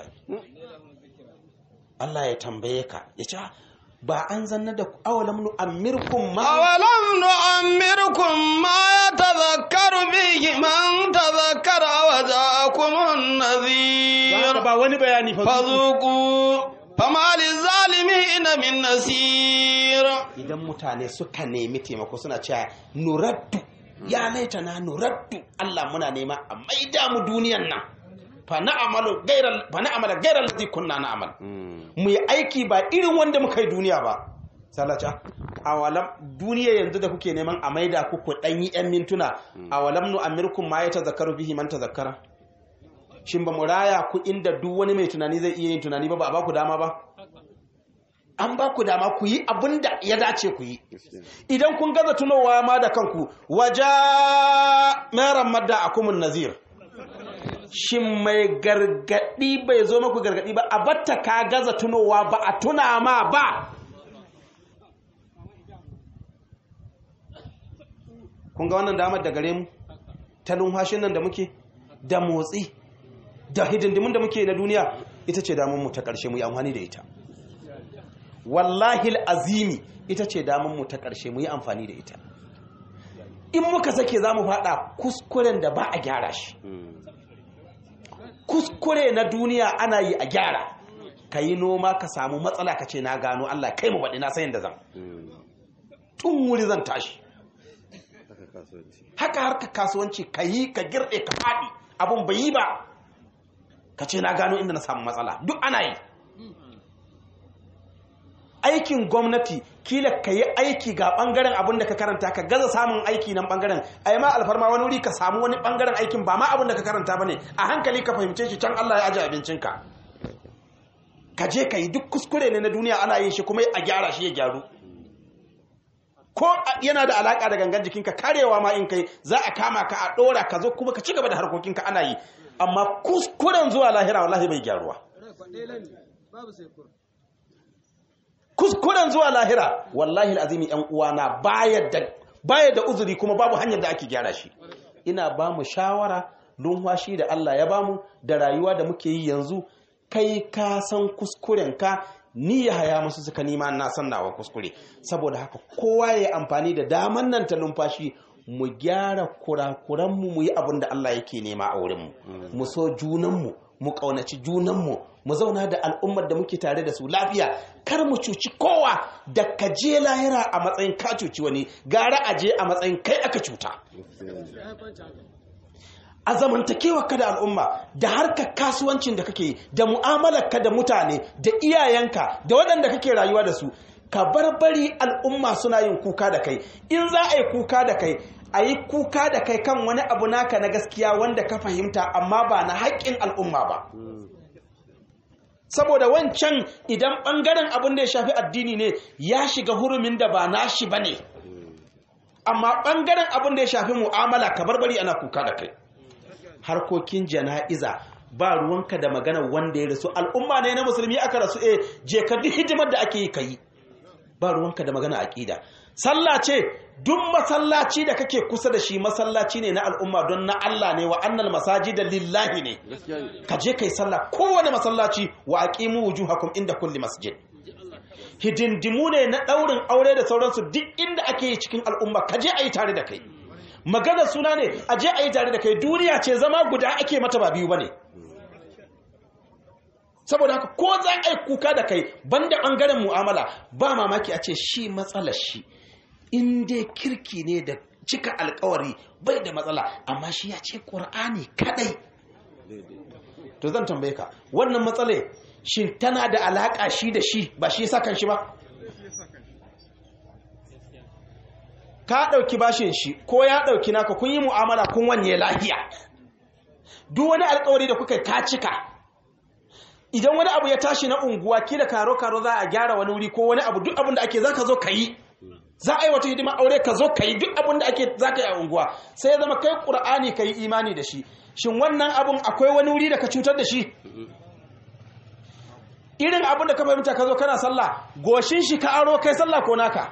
Allah ya tambaye ka ya ce ba an zanna da awalam nu amirkum ma awalam nu amirkum ma yatadhakkaru bihi man tadhakkara wa ja'akumun nadhir ba wani bayani fa fazuqu fama lizalimin min nasir idan mutane suka nemi taimako suna cewa nuraddu ya laita na nuraddu Allah muna nema a maida mu duniyan nan fa na'amalu gairal fa na'amala gairal ladhi kunna na'mal mu yi aiki ba irin wanda muka yi duniya ba salaca awalam duniya yanzu da kuke neman a maida ku ku dan yi yan mintuna awalam nu amirkum ma ya tazakkaru bihi man tazakkara shin ba mu raya ku inda duk wani mai tunani zai iya yin tunani ba ba a ba ku dama ba an ba ku dama ku yi abin da ya dace ku yi idan kun gaza tunowa ma da kanku waja meran madda akumun nazir shin mai gargadi bai zo maku gargadi ba a batta ka gaza tunowa ba a tuna ma ba kun ga wannan damar da gare mu ta numfashin nan da muke da motsi da hidindimin da muke na duniya ita ce damar mu ta ƙarshe mu yi amfani da ita wallahi azimi ita ce damar mu ta ƙarshe mu yi amfani da ita in muka sake za mu faɗa kuskuren da ba a gyara shi kuskure na duniya ana yi a gyara ka yi noma ka samu matsala ka ce na gano Allah kai mu baɗi na sayin da zan tun wuri zan tashi haka harka kasuwanci ka yi ka girɗe ka faɗi abun bai yi ba ka ce na gano inda na samu matsala duk ana yi aikin gwamnati kila ka yi aiki ga bangaren abin da ka karanta ka gaza samun aiki nan bangaren a yi ma alfarma wani wuri ka samu wani bangaren aikin ba ma abin da ka karanta ba ne a hankali ka fahimce shi can Allah ya aji abincinka ka je ka yi duk kuskure ne na duniya ana yin shi kuma a gyara shi ya gyaru ko yana da alaka da gangan jikinka karewa ma in kai za a kama ka a dora ka zo kuma ka ci gaba da harkokinka ana yi amma kuskuren zuwa lahira wallahi bai gyaruwa kuskuren zuwa lahira wallahi alazimi yan uwana baya da baya da uzuri kuma babu hanyar da ake gyara shi ina ba mu shawara lumfashi da Allah ya bamu da rayuwa da muke yi yanzu kai ka san kuskuren ka ni ya haya musu suka nima na san nawa kuskure saboda haka kowa ya amfani da daman nan ta lumfashi mu gyara kurakuranmu mu yi abin da Allah yake nema a wurinmu mu so junanmu mu ƙaunaci junanmu mu zauna da al'ummar da muke tare da su lafiya kar mu cuci kowa da ka je lahira a matsayin ka cuci wani gara a je a matsayin kai aka cuta a zamantakewa ka da al'umma da harkar kasuwancin da kake yi da mu'amalar ka da mutane da iyayenka da waɗanda kake rayuwa da su ka barbari al'umma suna yin kuka da kai in za a yi kuka da kai a yi kuka da kai kan wani abu naka na gaskiya wanda ka fahimta amma ba na haƙƙin al'umma ba saboda wancan idan ɓangaren abin da ya shafi addini ne ya shiga hurumin da ba nashi ba ne amma ɓangaren abin da ya shafi mu'amala ka barbari ana kuka da kai harkokin jana'iza ba ruwanka da magana wanda ya rasu al'umma ne na musulmi aka rasu eh je ka duk hidimar da ake yi kai ba ruwanka da magana aqida sallah ce duk masallaci da kake kusa da shi masallaci ne na al'umma don na Allah ne wa annal masajida lillahi ne ka je kai sallah kowane masallaci wa aqimu wujuhakum inda kulli masjid hidindimu ne na daurin aure da sauransu duk inda ake yi cikin al'umma ka je ayi tare da kai magana suna ne a je ayi tare da kai duniya ce zama guda ake mata ba biyu bane saboda haka ko za a yi kuka da kai banda bangaren mu'amala ba mamaki a ce shi matsalar shi in dai kirki ne da cika alkawari bai da matsala amma shi ya ce ƙur'ani kadai to zan tambaye ka wannan matsale shin tana da alaƙa shi da shi ba shi sa kan shi ba ka ɗauki bashin shi ko ya ɗauki naka kun yi mu'amala kun wanye lahiya duk wani alkawari da kuka ka cika idan wani abu ya tashi na unguwa kila karo karo za a gyara wani wuri ko wani abu duk abin da ake zaka zo ka yi za a yi wata hidima aure ka zo ka yi duk abin da ake zaka yi a unguwa sai ya zama kai qur'ani ka yi imani da shi shin wannan abun akwai wani wuri da ka cutar da shi irin abin da ka fahimta ka zo kana sallah goshin shi ka aro kai sallah ko naka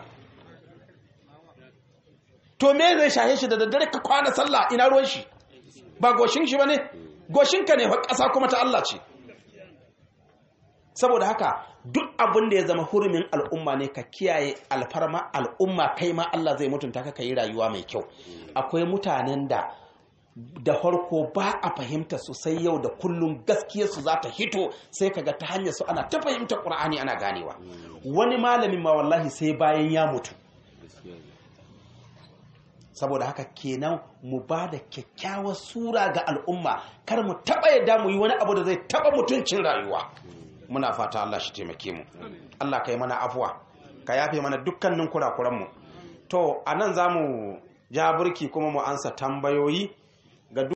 to me zai shahe shi da daddare ka kwana sallah ina ruwan shi ba goshin shi bane goshin ka ne fa ƙasa kuma ta Allah ce saboda haka duk abin da ya zama hurumin al'umma ne ka kiyaye alfarma al'umma kai ma Allah zai mutunta ka yi rayuwa mai kyau akwai mutanen da da farko ba a fahimta su sai yau da kullum gaskiyar su za ta hito sai kaga ta hanyar su ana ta fahimta Qur'ani ana ganewa wani malamin ma wallahi sai bayan ya mutu saboda haka kenan mu ba da kyakkyawar sura ga al'umma kar mu taɓa yadda mu yi wani abu da zai taɓa mutuncin rayuwa muna fata Allah shi taimake mu Allah ka yi mana afuwa ka yafe mana dukkanin kurakuranmu to a nan za mu ja burki kuma mu ansa tambayoyi ga